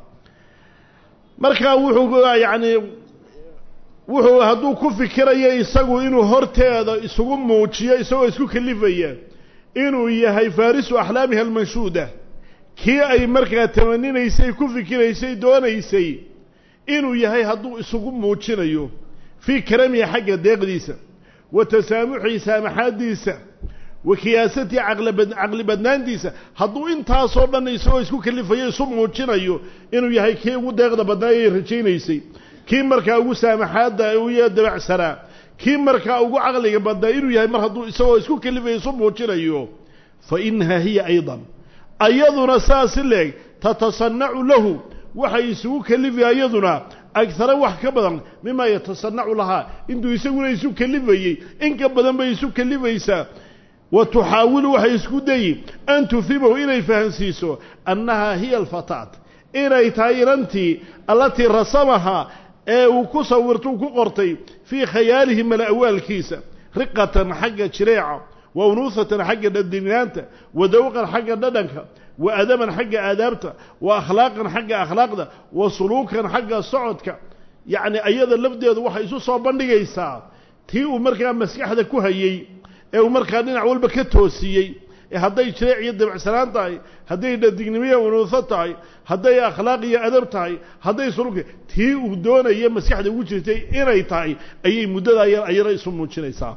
marka wuxuu yacni wuxuu hadduu ku fikirayo isagu inuu horteeda isugu muujiyo isagoo isku kalifaya inuu yahay farisu axlaamiha almanshuuda kii ay markaa tamaninaysay ku fikiraysay doonaysay inuu yahay hadduu isugu muujinayo fii karamihi xagga deeqdiisa wa tasaamuxii saamaxaaddiisa wa kiyaasatii caqli badnaantiisa hadduu intaasoo dhan isagoo isku kalifayo isu muujinayo inuu yahay kii ugu deeqda badnaayay rajaynaysay kii markaa ugu saamaxaadda iyo dabacsanaa kii markaa ugu caqliga badnaa inuu yahay mar hadduu isagoo isku kalifayo isu muujinayo fa inahaa hiya aydan ayaduna saasi leeg tatasanacu lahu waxay isugu kalifi ayaduna agara wax ka badan mimaa yatasanacu lahaa intuu isaguna isu kalifayey in ka badan bay isu kalifaysaa wa tuxaawilu waxay isku dayi an tufimahu inay fahansiiso annahaa hiya alfataat inay tahay inantii allatii rasamahaa ee uu ku sawirtuu ku qortay fii khayaalihi mala-awaalkiisa riqatan xagga jireeca wa unuusatan xagga dhadinaanta wa dawqan xagga dhadhanka wa adaban xagga aadaabta wa akhlaaqan xagga akhlaaqda wa suluukan xagga socodka yacni ayada lafdeedu waxay isu soo bandhigaysaa tii uu markaa maskaxda ku hayey ee uu markaa dhinac walba ka toosiyey ee hadday jireec iyo dabacsanaan tahay hadday dhadignimiyo unuuso tahay hadday akhlaaq iyo adab tahay hadday suluuka tii uu doonaya maskaxda ugu jirtay inay tahay ayay muddada yar ayana isu muujinaysaa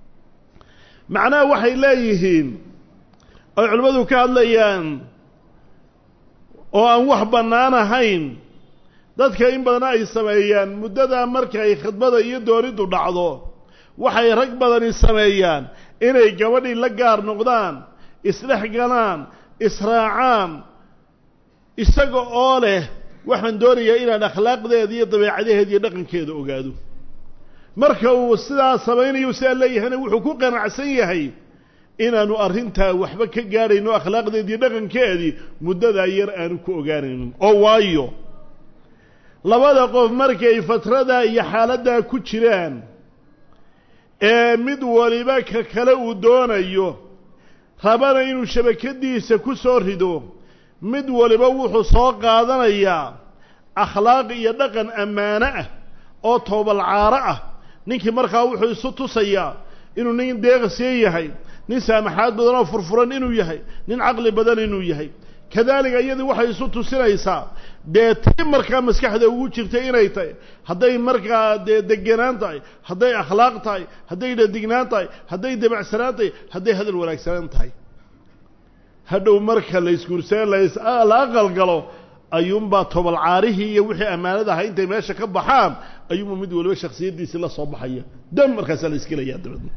macnaha waxay leeyihiin oy culimmadu ka hadlayaan oo aan wax bannaan ahayn dadka in badana ay sameeyaan muddadaa markay khidbada iyo dooniddu dhacdo waxay rag badani sameeyaan inay gabadhii la gaar noqdaan isdhex galaan israacaan isaga oo leh waxaan doonayaa inaan akhlaaqdeeda iyo dabeecadaheeda iyo dhaqankeeda ogaado marka uu sidaa samaynayo sidaa leeyahayna wuxuu ku qanacsan yahay inaanu arrintaa waxba ka gaadhayno akhlaaqdeedii dhaqankeedii muddadaa yar aanu ku ogaanaynin oo waayo labada qof markay fatradaa iyo xaaladdaa ku jiraan ee mid waliba ka kale uu doonayo rabana inuu shabakadiisa ku soo rido mid waliba wuxuu soo qaadanayaa akhlaaq iyo dhaqan ammaano ah oo toobalcaaro ah ninkii markaa wuxuu isu tusayaa inuu nin deeqasiye yahay nin saamaxaad badan oo furfuran inuu yahay nin caqli badan inuu yahay kadaalika iyadii waxay isu tusinaysaa dee tii markaa maskaxda ugu jirtay inay tahay hadday markaa dee degenaan tahay hadday akhlaaq tahay hadday dhadignaan tahay hadday dabacsanaan tahay hadday hadal wanaagsanaan tahay hadhow marka la isguursee la aqalgalo ayuunbaa tobalcaarihii iyo wixii ammaanada ahaa intay meesha ka baxaan ayuunba mid waliba shaksiyaddiisii la soo baxaya dam markaasaa la iskelayaa dabadna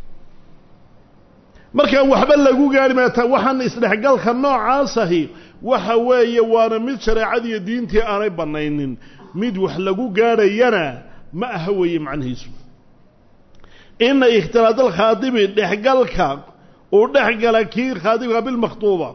markaan waxba lagu gaari maata waxaan isdhexgalka noocaasahi waxa weeye waana mid shareecadiiyo diintii aanay bannaynin mid wax lagu gaadhayana ma aha weeye macnihiisu ina ikhtilaad alkhaadibi dhexgalka uu dhex gala kii khaadibka bilmakhtuuba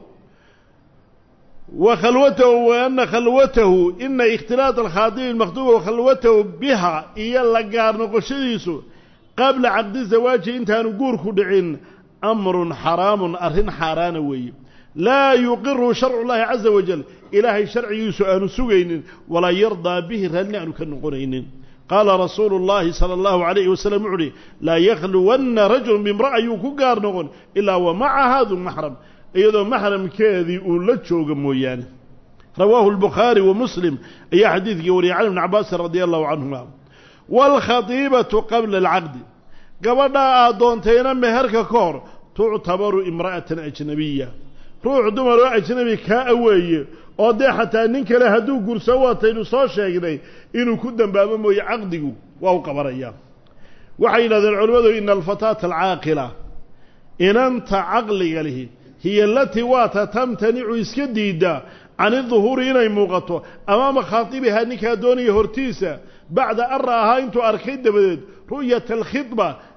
wa khalwatahu wa ana khalwatahu ina ikhtilaad alkhaadibi bilmakhtuuba wa khalwatahu biha iyo la gaar noqoshadiisu qabla caqdi zawaaji intaanu guurku dhicin amrun xaraamun arrin xaaraana weeye laa yuqiru sharcu llahi caza wajal ilaahay sharcigiisu aanu sugaynin walaa yardaa bihi raalli aanu ka noqonaynin qaala rasuulu llahi sala allahu alayhi wasalam wuxu uhi laa yakhluwanna rajulun bimra'a yuu ku gaar noqon ilaa wa macaha du maxram iyadoo maxramkeedii uu la joogo mooyaane rawaahu lbukhaari wa muslim ayaa xadiidkii wariyay can ibni cabaasin radia allahu canhuma waalkhatiibatu qabla alcaqdi gabadhaa aad doontayna meherka ka hor tuctabaru imra'atan ajnabiya ruux dumar oo ajnabi kaa aweeye oo dee xataa nin kale hadduu gurso wataynu soo sheegnay inuu ku dambaabo mooye caqdigu waa u qabanayaa waxay yidhahdeen culimmadu ina alfataata alcaaqila inanta caqliga lihi hiya alatii waata tamtanicu iska diiddaa can iduhuuri inay muuqato amaama khaatibihaa ninkaa doonaya hortiisa bacda an ra'ahaa intuu arkay dabadeed ru'yata alkhidba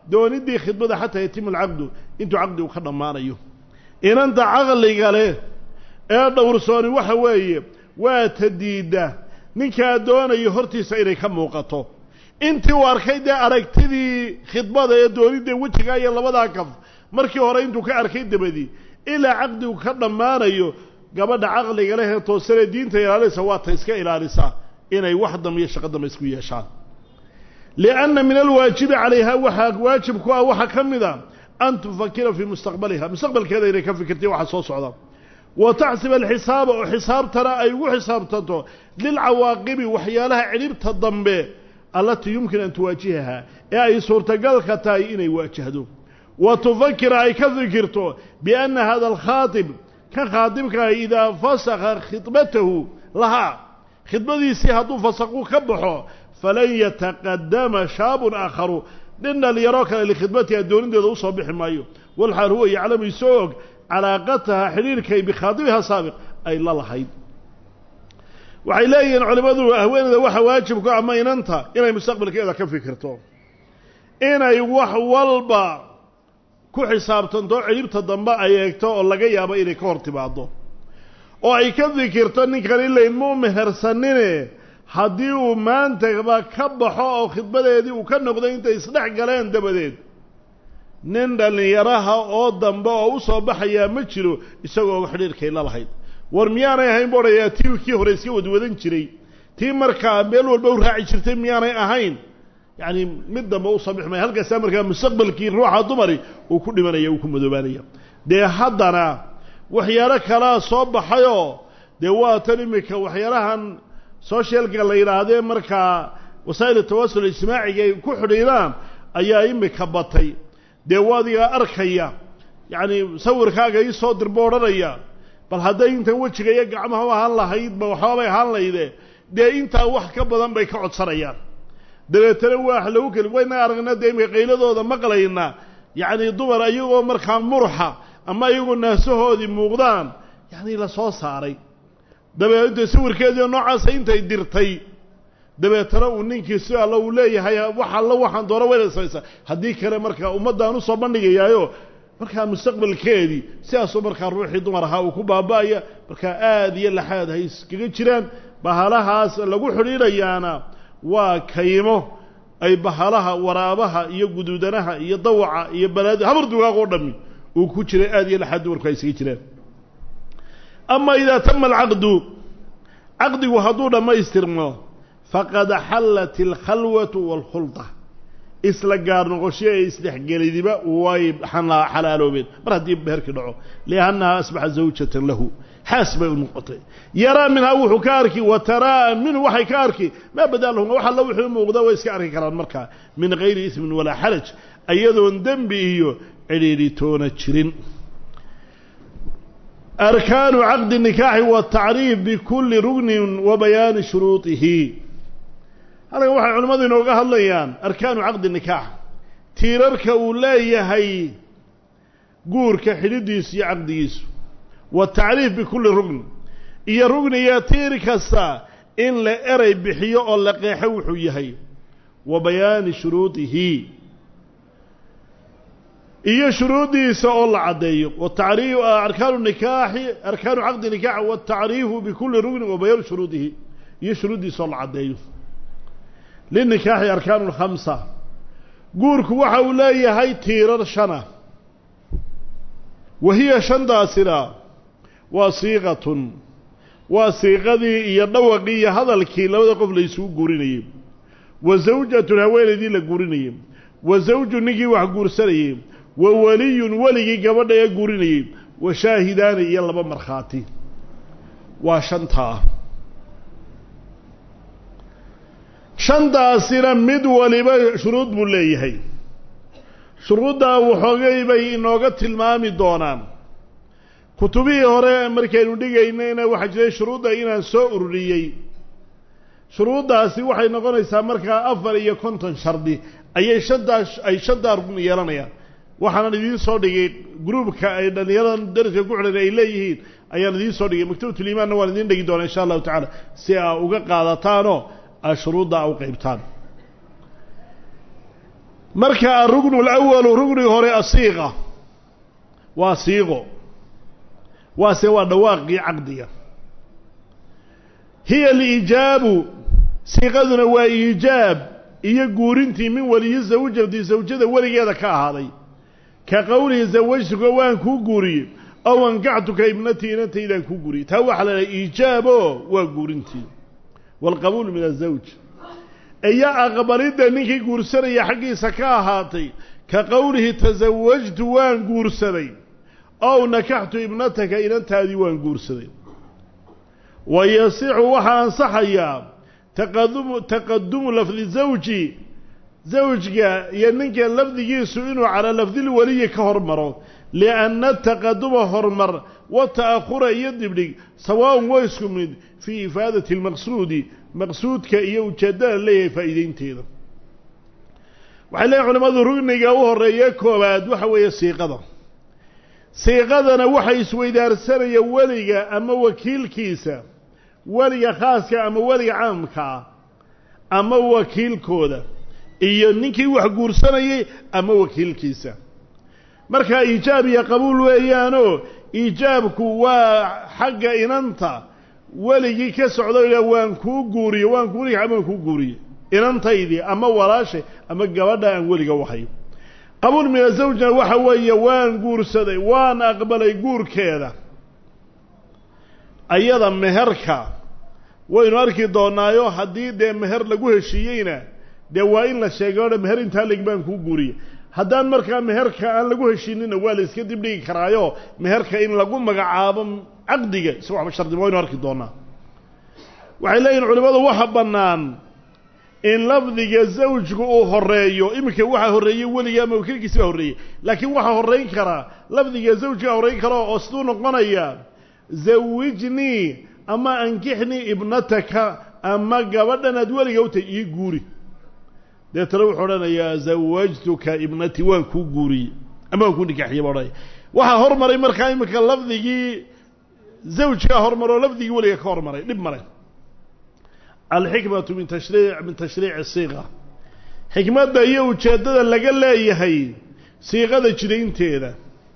doonidii khidbada xataa yatimu alcaqdu intuu caqdigu ka dhammaanayo inanta caqliga leh ee dhowrsooni waxa weeye waa ta diidda ninkaa doonayo hortiisa inay ka muuqato intii uu arkay dee aragtidii khidbada ee doonidda wejigaa iyo labadaa kaf markii hore intuu ka arkay dabadii ilaa caqdigu ka dhammaanayo gabadha caqliga leh ee toosanee diinta ilaalinaysa waa ta iska ilaalisaa inay wax dambe iyo shaqo dambe isku yeeshaan lianna min alwaajibi calayha waxaa waajib ku ah waxaa ka mid a an tufakira fii mustaqbaliha mustaqbalkeeda inay ka fikirtay waxa soo socda wa taxsib alxisaaba oo xisaabtana ay ugu xisaabtanto lilcawaaqibi waxyaalaha cidhibta dambe allatii yumkin an tuwaajihaha ee ay suurtagalka tahay inay waajahdo wa tufakira ay ka fikirto bianna hada alkhaatib kan khaatibkaah idaa fasakha khidbatahu lahaa khidbadiisii hadduu fasaqu ka baxo falan yataqadama shaabun aakharu nin dhalinyaroo kale likhidmatiha doonideeda usoo bixi maayo walxaal huwa yaclamu isoo og calaaqataha xidhiirkay bikhaadibiha saabiq ay la lahayd waxay leeyihiin culimmadu haweeneyda waxa waajibku ama inanta inay mustaqbalkeeda ka fikirto inay wax walba ku xisaabtanto cidhibta dambe ay eegto oo laga yaabo inay ka hor timaado oo ay ka fikirto ninkan ilayn muu mehersanine haddii uu maantaba ka baxo oo khidbadeedii uu ka noqdo intay isdhex galeen dabadeed nin dhallinyaraha oo dambe oo u soo baxayaa ma jiro isagoo xidhiirkay la lahayd war miyaanay ahayn bu odhayaa tii kii hore iska wadwadan jiray tii markaa meel walba u raaci jirtay miyaanay ahayn yacni mid dambe usoo bixi maya halkaasaa markaa mustaqbalkii ruuxa dumari uu ku dhimanaya uu ku madoobaanaya dee haddana waxyaalo kalaa soo baxayoo dee waa tan iminka waxyaalahan socialka la yidhaahdee markaa wasaa'il tawasul ijtimaaciga ay ku xidhiidhaan ayaa imika batay dee waadiga arkaya yacni sawirkaaga ii soo dirbo odhanaya bal hadday intan wejiga iyo gacmaha u ahaan lahaydba waxbaabay ahaan layde dee intaa wax ka badan bay ka codsanayaan dabeetana waa lagu keli wayna aragna dee imika qayladooda maqlayna yacni dumar iyagoo markaa murxa ama iyagoo naasahoodii muuqdaan yacni la soo saaray dabeete sawirkeediio noocaasa intay dirtay dabeetana uu ninkii si alla uu leeyahay wax alla waxaan doona wayna samaysaa haddii kale markaa ummaddaan usoo bandhigayaayo markaa mustaqbalkeedii sidaasuu markaa ruuxii dumar ahaa uu ku baaba'aya markaa aada iyo laxaad hay iskaga jiraan bahalahaas lagu xidhiidhayaana waa kaymo ay bahalaha waraabaha iyo guduudanaha iyo dawaca iyo balaadi habar dugaag oo dhami uu ku jiray aada iyo laxaad dumarku ay isaga jiraan ama idaa tama alcaqdu caqdigu hadduu dhammaystirmo faqad xallat alkhalwatu waalkhulda isla gaar noqosho ee isdhexgelidiba way xalaaloobeen mar haddii beherkii dhaco liannaha asbaxa zawjatan lahu xaas bay u noqotay yaraa minhaa wuxuu ka arki wa taraa minhu waxay ka arki maa badaa lahum wax alla wuxuu muuqda way iska arki karaan markaa min gayri ismin walaa xaraj ayadoon dembi iyo cidhiidhitoona jirin arkaanu caqdi nikaaxi watacriif bikulli rugnin wa bayaani shuruudihi halkan waxay culimmadu inooga hadlayaan arkaanu caqdi nikaax tiirarka uu leeyahay guurka xidhidiisu iyo caqdigiisu watacriif bikulli rugn iyo rugni iyo tiir kasta in la eray bixiyo oo la qeexo wuxuu yahay wa bayaani shuruudihi iyo shuruuddiisa oo la caddeeyo watari arkaanu nikaaxi arkaanu caqdi nikaax watacriifu bikulli rugnin wa bayaanu shuruudihi iyo shuruuddiisa oo la caddeeyo linikaaxi arkaanu lkhamsa guurku waxa uu leeyahay tiirar shana wa hiya shantaasina waa siiqatun waa siiqadii iyo dhawaqii iyo hadalkii labada qof la isugu guurinayey wa zawjatun haweenaydii la guurinayey wa zawju ninkii wax guursanayey wa weliyun weligii gabadha ee guurinayey wa shaahidaani iyo laba markhaati waa shantaa shantaasina mid waliba shuruud buu leeyahay shuruuddaa waxoogay bay inooga tilmaami doonaan kutubihii hore markaynu dhigaynayna waxaa jiray shuruudda inaan soo ururiyey shuruuddaasi waxay noqonaysaa markaa afar iyo konton shardi ayay shantaa ay shantaa rugn yeelanayaan waxaanan idiin soo dhigay gruubka ay dhallinyaradan dariska ku xidhan ay leeyihiin ayaan idiin soo dhigay maktabatulimaanna waan idiin dhigi doonaa insha allahu tacaala si aa uga qaadataanoo aa shuruudda u qaybtaan marka arugnu alawalu rugniga hore asiiqa waa siiqo waase waa dhawaaqii caqdiga hiya alijaabu siiqaduna waa iijaab iyo guurintii min weliyi zawjati zawjada weligeeda ka ahaaday ka qowlihi zawajtuka waan kuu guuriyey aw ankaxtuka ibnatii inantaydaan kuu guuriyey taa waxaa la dhaha iijaabo waa guurintii waalqabuul min azawj iyo aqbalidda ninkii guursanaya xaggiisa ka ahaatay ka qowlihi tasawajtu waan guursaday ow nakaxtu ibnataka inantaadii waan guursaday wa yasixu waxaa ansaxayaa taqadumu taqadumu lafdi zawji zawjga iyo ninka lafdigiisu inuu calaa lafdilweliyi ka hormaro lianna taqaduma hormar wa ta'ahura iyo dibdhig sawaaun waa isku mid fii ifaadati lmaqsuudi maqsuudka iyo ujeeddada leeyahay faa'iideynteeda waxay leeyihin culimmadu rugniga u horreeya koowaad waxa weeye siiqada siiqadana waxa isweydaarsanaya weliga ama wakiilkiisa weliga khaaska ama weliga caamkaa ama wakiilkooda iyo ninkii wax guursanayay ama wakiilkiisa markaa iijaab iyo qabuul weeyaanoo iijaabku waa xagga inanta weligii ka socda waan kuu guuriye waan kuunig amaan kuu guuriye inantaydii ama walaashay ama gabadha aan weliga wahayo qabuul min azawjna waxa weeye waan guursaday waan aqbalay guurkeeda ayada meherka waynu arki doonaayo haddii dee meher lagu heshiiyeyna dee waa in la sheegay odha meher intaa leg baan kuu guuriye haddaan markaa meherka aan lagu heshiinina waa la iska dibdhigi karaayo meherka in lagu magacaabo caqdiga isa waxba shardima waynu arki doonaa waxay leeyihin culimmadu waxa bannaan in lafdiga zawjku uu horeeyo iminka waxaa horreeyey weliga ama wakiilkiisi baa horreeyey laakiin waxaa horrayn karaa lafdiga zawjkaa horrayn kara oo siduu noqonaya zawijnii ama ankixnii ibnataka ama gabadhan aad weliga u tahay ii guuri deetana wuxuu odhanayaa zawajtuka ibnatii waan kuu guuriyey ama waan kuu nikaaxiyey baa odhanaya waxaa hormaray markaa iminka lafdigii zawjkaa hormaro lafdigii weliga ka hormaray dhib male alxikmatu min tashriic min tashriici siiqa xikmadda iyo ujeeddada laga leeyahay siiqada jidaynteeda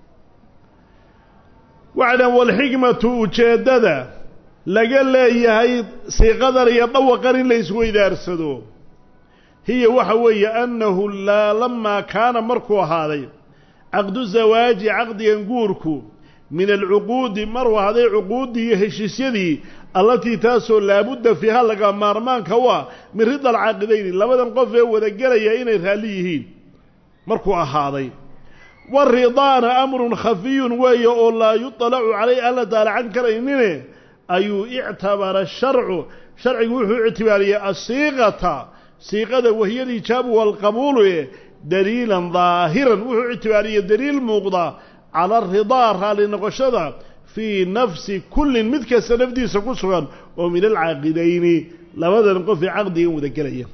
waxay dhahan walxikmatu ujeeddada laga leeyahay siiqadan iyo dhawaqan in la isweydaarsado hiya waxa weeye annahu laa lamaa kaana markuu ahaaday caqdu zawaaji caqdigan guurku min alcuquudi maruu ahaaday cuquuddii iyo heshiisyadii allatii taasoo laabudda fiiha laga maarmaanka u ah min rida alcaaqidayni labadan qof ee wadagelaya inay raalli yihiin markuu ahaaday waridaana amrun khafiyun weeye oo laa yutalacu calayh aan la daalacan karaynine ayuu ictabara sharcu sharcigu wuxuu ictibaariyey asiiqata siiqada wahiya alijaabu waalqabuulu e daliilan daahiran wuxuu ictibaariyey daliil muuqda cala aridaa raalli noqoshada fii nafsi kullin mid kasta nafdiisa ku sugan oo min alcaaqidayni labadan qof ee caqdigan wada gelaya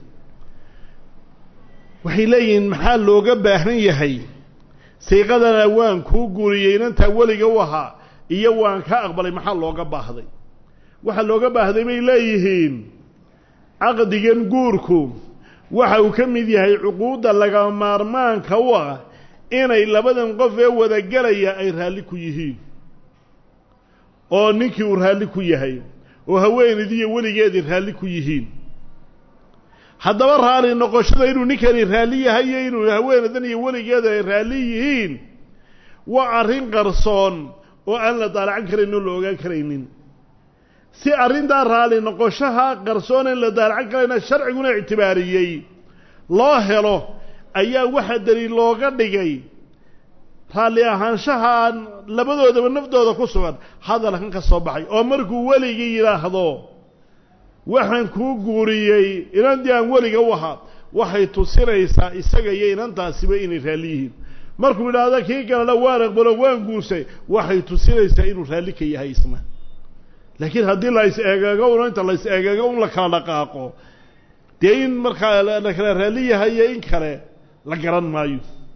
waxay leeyihiin maxaa looga baahan yahay siiqadana waan kuu guuriyey inantaa weliga u ahaa iyo waan ka aqbalay maxaa looga baahday waxaa looga baahday bay leeyihiin caqdigan guurku waxa uu ka mid yahay cuquudda laga maarmaanka u ah inay labadan qof ee wadagelaya ay raalli ku yihiin oo ninkii uu raalli ku yahay oo haweenaydiiyo weligeedii raalli ku yihiin haddaba raalli noqoshada inuu ninkani raalli yahay iyo inuu haweenaydan iyo weligeeda ay raalli yihiin waa arrin qarsoon oo aan la daalacan karayn oo la ogaan karaynin si arrintaa raalli noqoshaha qarsoon in la daalacan karayna sharciguna ictibaariyey loo helo ayaa waxa daliil looga dhigay raalli ahaanshahaan labadoodaba naftooda ku sugan hadalkan ka soo baxay oo markuu weligii yidhaahdo waxaan kuu guuriyey inantii aan weliga u ahaa waxay tusinaysaa isaga iyo inantaasiba inay raalli yihiin markuu yidhaahdo kii kalena waan aqbalo waan guursay waxay tusinaysaa inuu raalli ka yahay isna laakiin haddii la is eegeego un inta la is eegeego un la kala dhaqaaqo dee in markaa la kala raalli yahay iyo in kale la garan maayo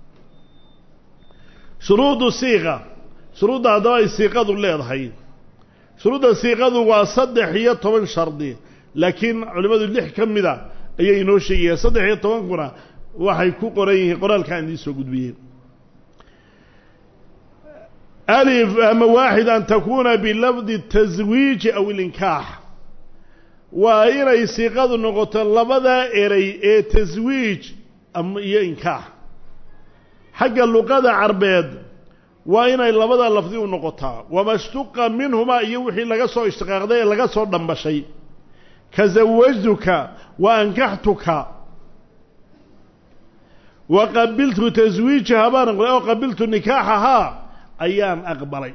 shuruudu siiqa shuruudda haddaba ay siiqadu leedahay shuruudda siiqadu waa saddex iyo toban shardi laakiin culimmadu lix ka mida ayay inoo sheegayaan saddex iyo tobankuna waxay ku qoran yihiin qoraalkaan idiin soo gudbiyey alif ama waaxid an takuuna bilafdi taswiiji aw ilinkaax waa inay siiqadu noqoto labadaa erey ee taswiij iyo inkaax xagga luqada carbeed waa inay labada lafdi u noqotaa wama shtuqa minhumaa iyo wixii laga soo ishtiqaaqday ee laga soo dhambashay ka zawajtuka wa ankaxtuka wa qabiltu taswiijaha baan aqbalay oo qabiltu nikaaxahaa ayaan aqbalay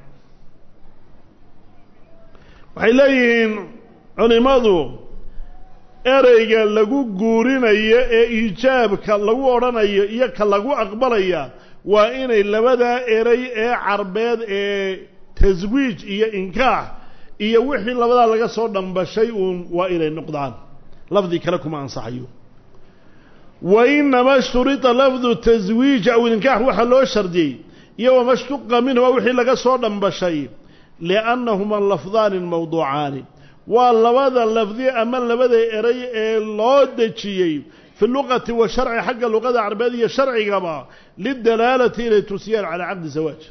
waxay leeyihiin culimmadu ereyga lagu guurinayo ee iijaabka lagu odhanayo iyo ka lagu aqbalaya waa inay labadaa erey ee carbeed ee taswiij iyo inkaax iyo wixii labadaa laga soo dhambashay uun waa inay noqdaan lafdi kale kuma ansaxayo wa inama shturita lafdu taswiij aw inkaax waxaa loo shardiyey iyo wama shtuqa minhuma wixii laga soo dhambashay liannahuma lafdaani mawduucaani waa labada lafdi ama labada erey ee loo dejiyey fi luqati wa sharci xagga luqada carbeed iyo sharcigaba lidalaalati inay tusiyaan calaa caqdi zawaaj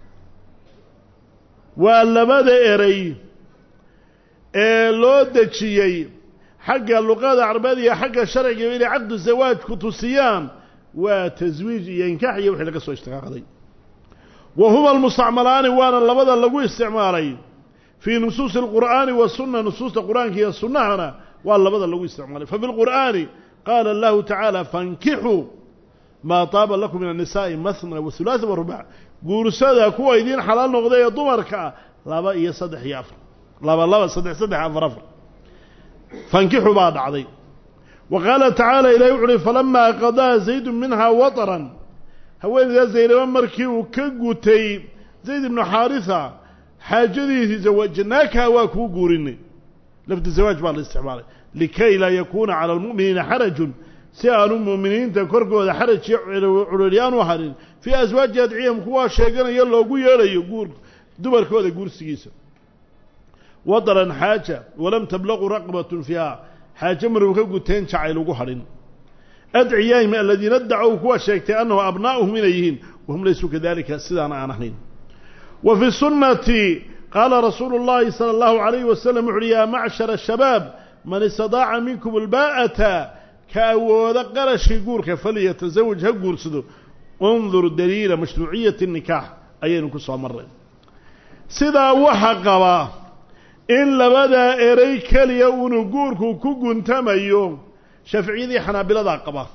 waa labada erey ee loo dejiyey xagga luqada carbeed iyo xagga sharcigaba inay caqdu zawaaj ku tusiyaan waa taswiij iyo inkaax iyo wixii laga soo ishtiqaaqday wa huma almustacmalaani waana labada lagu isticmaalay fii nusuusi alqur'aani wasunna nusuusta qur'aanka iyo sunnahana waa labada lagu isticmaalay fafi lqur'aani qaala allahu tacaala fankixuu maa taaba lakum min annisaa'i mahna wa hulaatha wa rubac guursada kuwa idiin xalaal noqday ee dumarka ah laba iyo saddex iyo afar laba laba saddex saddex afar afar fankixu baa dhacday wa qaala tacaala ilahi wuxu uhi falamaa qadaa zaydu minhaa wataran haweenaydaa zaynaba markii uu ka gutay zayd ibnu xaarisa xaajadiisii zawajnaakaha waa kuu guurinay lafdi zawaaj baa la isticmaalay likay laa yakuuna cala almu'miniina xarajun si aanu mu'miniinta korkooda xaraj iyo culiryaan u harin fii aswaaji adciyahum kuwaa sheeganayo loogu yeedhayo guur dumarkooda guursigiisa wadaran xaaja walam tablaqu raqbatun fiiha xaajo maruu ka guteen jacayl ugu hadhin adciyaahim aladiina dacow kuwa sheegtay annahu abnaa'uhum inay yihiin wahum laysuu kadalika sidaana aan ahayn wa fi sunnati qaala rasuulu اllahi salى اllahu عalayh wasalam wuxu uhi yaa macshara shabaab man istadaaca minkum albaa'ata ka awooda qarashkii guurka falyatazawaj ha guursado undur daliila mashruuciyati nikaax ayaynu ku soo marray sidaa waxa qaba in labadaa erey keliya unu guurku ku guntamayo shaaficiyadii xanaabiladaa qaba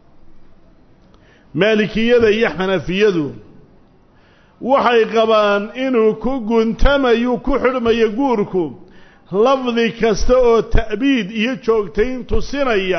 maalikiyada iyo xanafiyadu waxay qabaan inuu ku guntamayu ku xidhmayo guurku lafdi kasta oo ta'biid iyo joogtayn tusinaya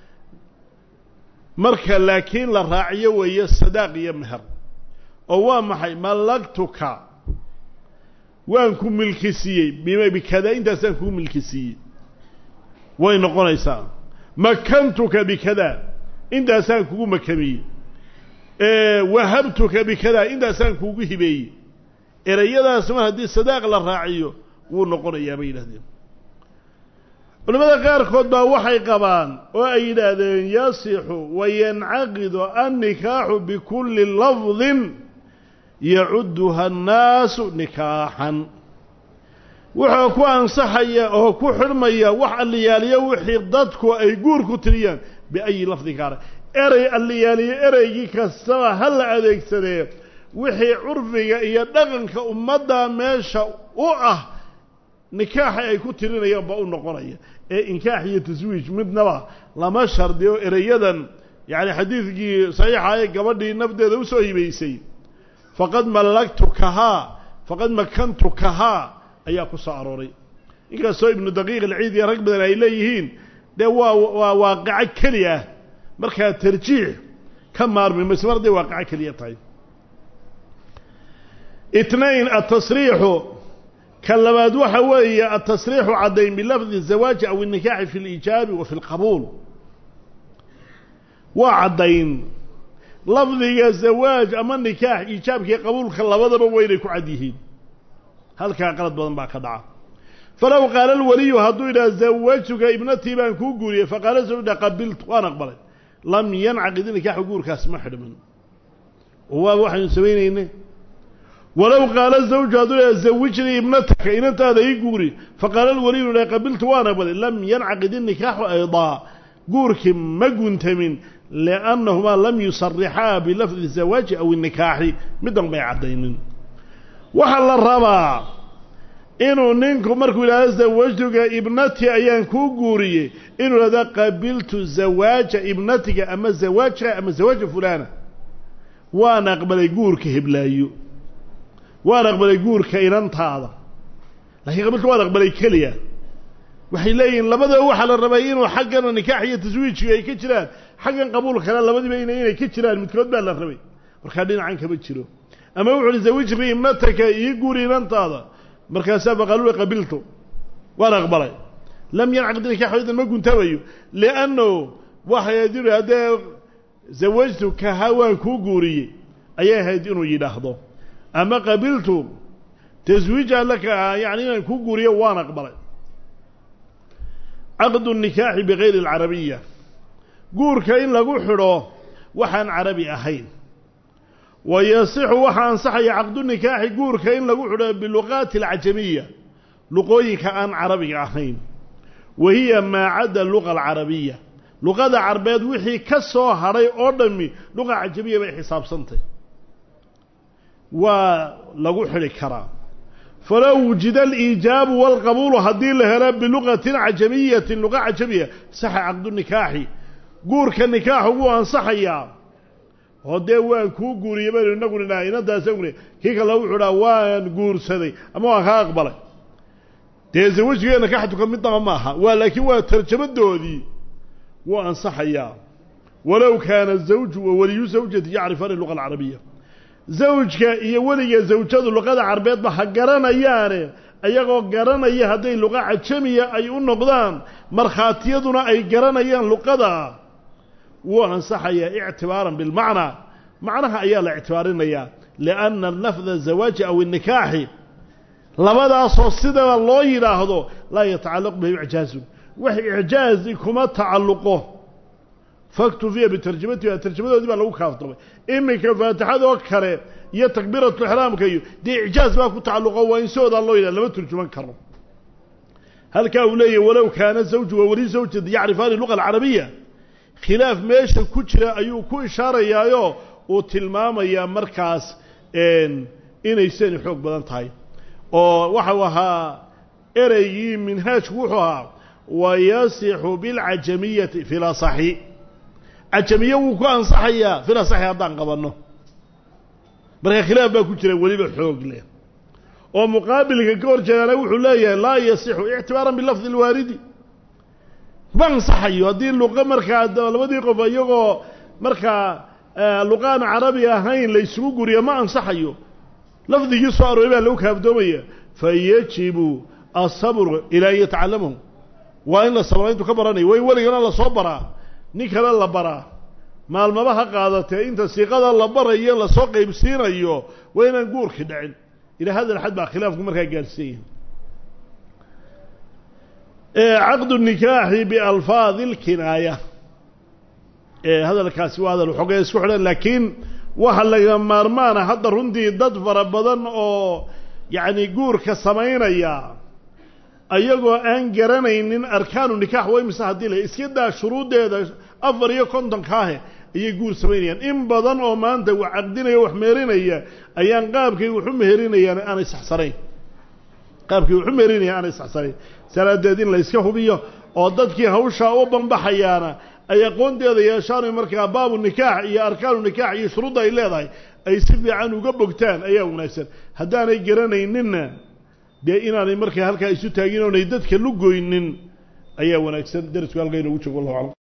marka laakiin la raaciyo weeye sadaaq iyo meher oo waa maxay mallagtuka waan ku milki siiyey bikada intaasaan kuu milki siiyey way noqonaysaa makantuka bikada intaasaan kugu makamiyey wahabtuka bikada intaasaan kuugu hibeeyey ereyadaas mar haddii sadaaq la raaciyo wuu noqonayaa bay yidhahdeen culimmada qaarkood baa waxay qabaan oo ay yidhaahdeen yasixu wayancaqidu annikaaxu bikulli lafdin yacuduha annaasu nikaaxan wuxuu ku ansaxaya oo ku xidhmaya wax alliyaaliyo wixii dadku ay guur ku tiriyaan biayi lafdin kaana erey alliyaaliyo ereygii kastaba ha la adeegsadee wixii curfiga iyo dhaqanka ummadda meesha u ah nikaaxa ay ku tirinayaan baa u noqonaya ee inkaax iyo taswiij midnaba lama shardiyo ereyadan yacni xadiidkii saxiixa ee gabadhii nafdeeda usoo hibaysay faqad mallagtukahaa faqad makantukahaa ayaa ku soo arooray inkastoo ibnu daqiiq alciid iyo rag badan ay leeyihiin dee waa waa waaqico keli ah markaa tarjiix ka maarmi mayse mar hadday waaqico keliya tahay itnain atasriixu ka labaad waxa weeye atasriixu caddayn bilafdi الzawaaji aw الnikaaxi fi اlijaabi wa fi اlqabuul waa caddayn lafdiga zawaaj ama nikaax iijaabkii qabuulka labadaba waynay ku cad yihiin halkaa qalad badan baa ka dhaca falow qaala alwaliyu hadduu yidhaha zawajtuka ibnatii baan kuu guuriyey faqaala soo dha qabiltu waan aqbalay lam yancaqid nikaaxu guurkaas ma xidhmin oo waaba waxaynu samaynayne walow qaala zawju hadduu leha zawijnii ibnataka inantaada ii guuri faqaala alwaliyu la qabiltu waan aqbalay lam yancaqid inikaaxu aydaa guurkii ma guntamin liannahumaa lam yusarixaa bilafdi zawaaji aw inikaaxi middan bay caddaynin waxaa la rabaa inuu ninku markuu yidhahdo zawajtuga ibnati ayaan kuu guuriyey inuu yidhahdo qabiltu zawaaja ibnatiga ama zawaaja ama zawaaja fulana waan aqbalay guurka heblaayo waan aqbalay guurka inantaada lakiin qabiltu waan aqbalay keliya waxay leeyihiin labadaba waxaa la rabay inuu xaggana nikaax iyo taswiijka ay ka jiraan xaggan qabuulkana labadiba ina inay ka jiraan midkood baa la rabay markaa dhinacan kama jiro ama wuxu uhi zawijri ibnataka ii guuri inantaada markaasaa faqaalula qabiltu waan aqbalay lam yancaqid nikaaxu idan ma guntamayo lianno waxay ahayd inu haddee zawajtu kaha waan kuu guuriyey ayay ahayd inuu yidhaahdo ama qabiltu taswiija laka yani inaan kuu guuriyo waan aqbalay caqdu nikaaxi bigayri alcarabiya guurka in lagu xidho waxaan carabi ahayn wa yasixu waxaa ansaxaya caqdu nikaaxi guurka in lagu xidho biluqaati alcajamiya luqooyinka aan carabiga ahayn wa hiya maa cadda luqa alcarabiya luqada carbeed wixii ka soo hadhay oo dhammi luqa cajamiya bay xisaabsantay waa lagu xidhi karaa falow wujida aliijaabu walqabuulu haddii la helo biluqatin cajamiyatin luqa cajamiya saxa caqdu nikaaxi guurka nikaaxu wuu ansaxayaa oo dee waan kuu guuriyey baynu inagu nidhaha inantaasagune kii kale wuxuu dhaha waan guursaday ama waan kaa aqbalay dee zawajigeenna ka xatuka midnaba ma aha waa laakiin waa tarjamadoodii wuu ansaxayaa walow kaana zawju wa waliyu zawjati yacrifani luqa alcarabiya zawjka iyo weliga zawjadu luqada carbeedba ha garanayaane ayagoo garanaya hadday luqa cajamiya ay u noqdaan markhaatiyaduna ay garanayaan luqada wuu ansaxayaa ictibaaran bilmacnaa macnaha ayaa la ictibaarinayaa lianna lafda zawaaji aw inikaaxi labadaasoo sidaa loo yidhaahdo laa yatacallaqu bihim icjaazun wax icjaazi kuma tacalluqo faktufiya bitarjamatiha tarjamadoodii baa lagu kaaftamay iminka faatixadoo kale iyo takbiiratu ixraamka iyo dee icjaaz baa ku tacalluqo waa in soodaa loo yidhah lama turjuman karo halkaa uu leeyahy walow kaana zawju wa wali zawjati yacrifaani luqa alcarabiya khilaaf meesha ku jira ayuu ku ishaarayaayo uu tilmaamayaa markaas inay sani xoog badan tahay oo waxau ahaa ereygii minhaajku wuxuu ahaa wayasixu bilcajamiyati fi lasaxi cajamiye wuu ku ansaxayaa fil asaxi haddaan qabanno marka khilaaf baa ku jira weliba xoog leh oo muqaabilka ka hor jeedaana wuxuu leeyahay laa yasixu ictibaaran bilafdi alwaaridi ma ansaxayo haddii luqa markaa labadii qof iyagoo markaa luqaan carabi ahayn la isugu guriyo ma ansaxayo lafdigii soo arooray baa lagu kaafdoomaya fayajibu asabru ilaa an yatacallamahu waa in la sabra intuu ka baranayo waa in weligana lasoo baraa nin kale la baraa maalmaba ha qaadatee inta siiqada la barayo lasoo qaybsiinayo waa inaan guurkii dhicin ilaa hadal xad baa khilaafku markaa gaadhsiinya caqdu nikaaxi bialfaadi lkinaaya hadalkaasi waa hadal xogee isku xidhan laakiin waxa laga maarmaana hadda runtii dad fara badan oo yacni guurka samaynaya ayagoo aan garanaynin arkaanu nikaax waa imise haddii la iska daa shuruuddeeda afar iyo kontonkaahe ayay guur samaynayaan in badan oo maanta wax caqdinaya wax meerinaya ayaan qaabkay waxu meherinayaan aanay saxsanayn qaabkay waxu meherinayaan aanay saxsanayn salaadeed in la iska hubiyo oo dadkii hawshaa u banbaxayaana ay aqoonteeda yeeshaan markaa baabu nikaax iyo arkaanu nikaax iyo shuruudda ay leedahay ay si fiican uga bogtaan ayaa wanaagsan haddaanay garanayninna dee inaanay markaa halkaa isu taagin oonay dadka lugoynin ayaa wanaagsan darisku halkaa inoogu joogo wallahu aclam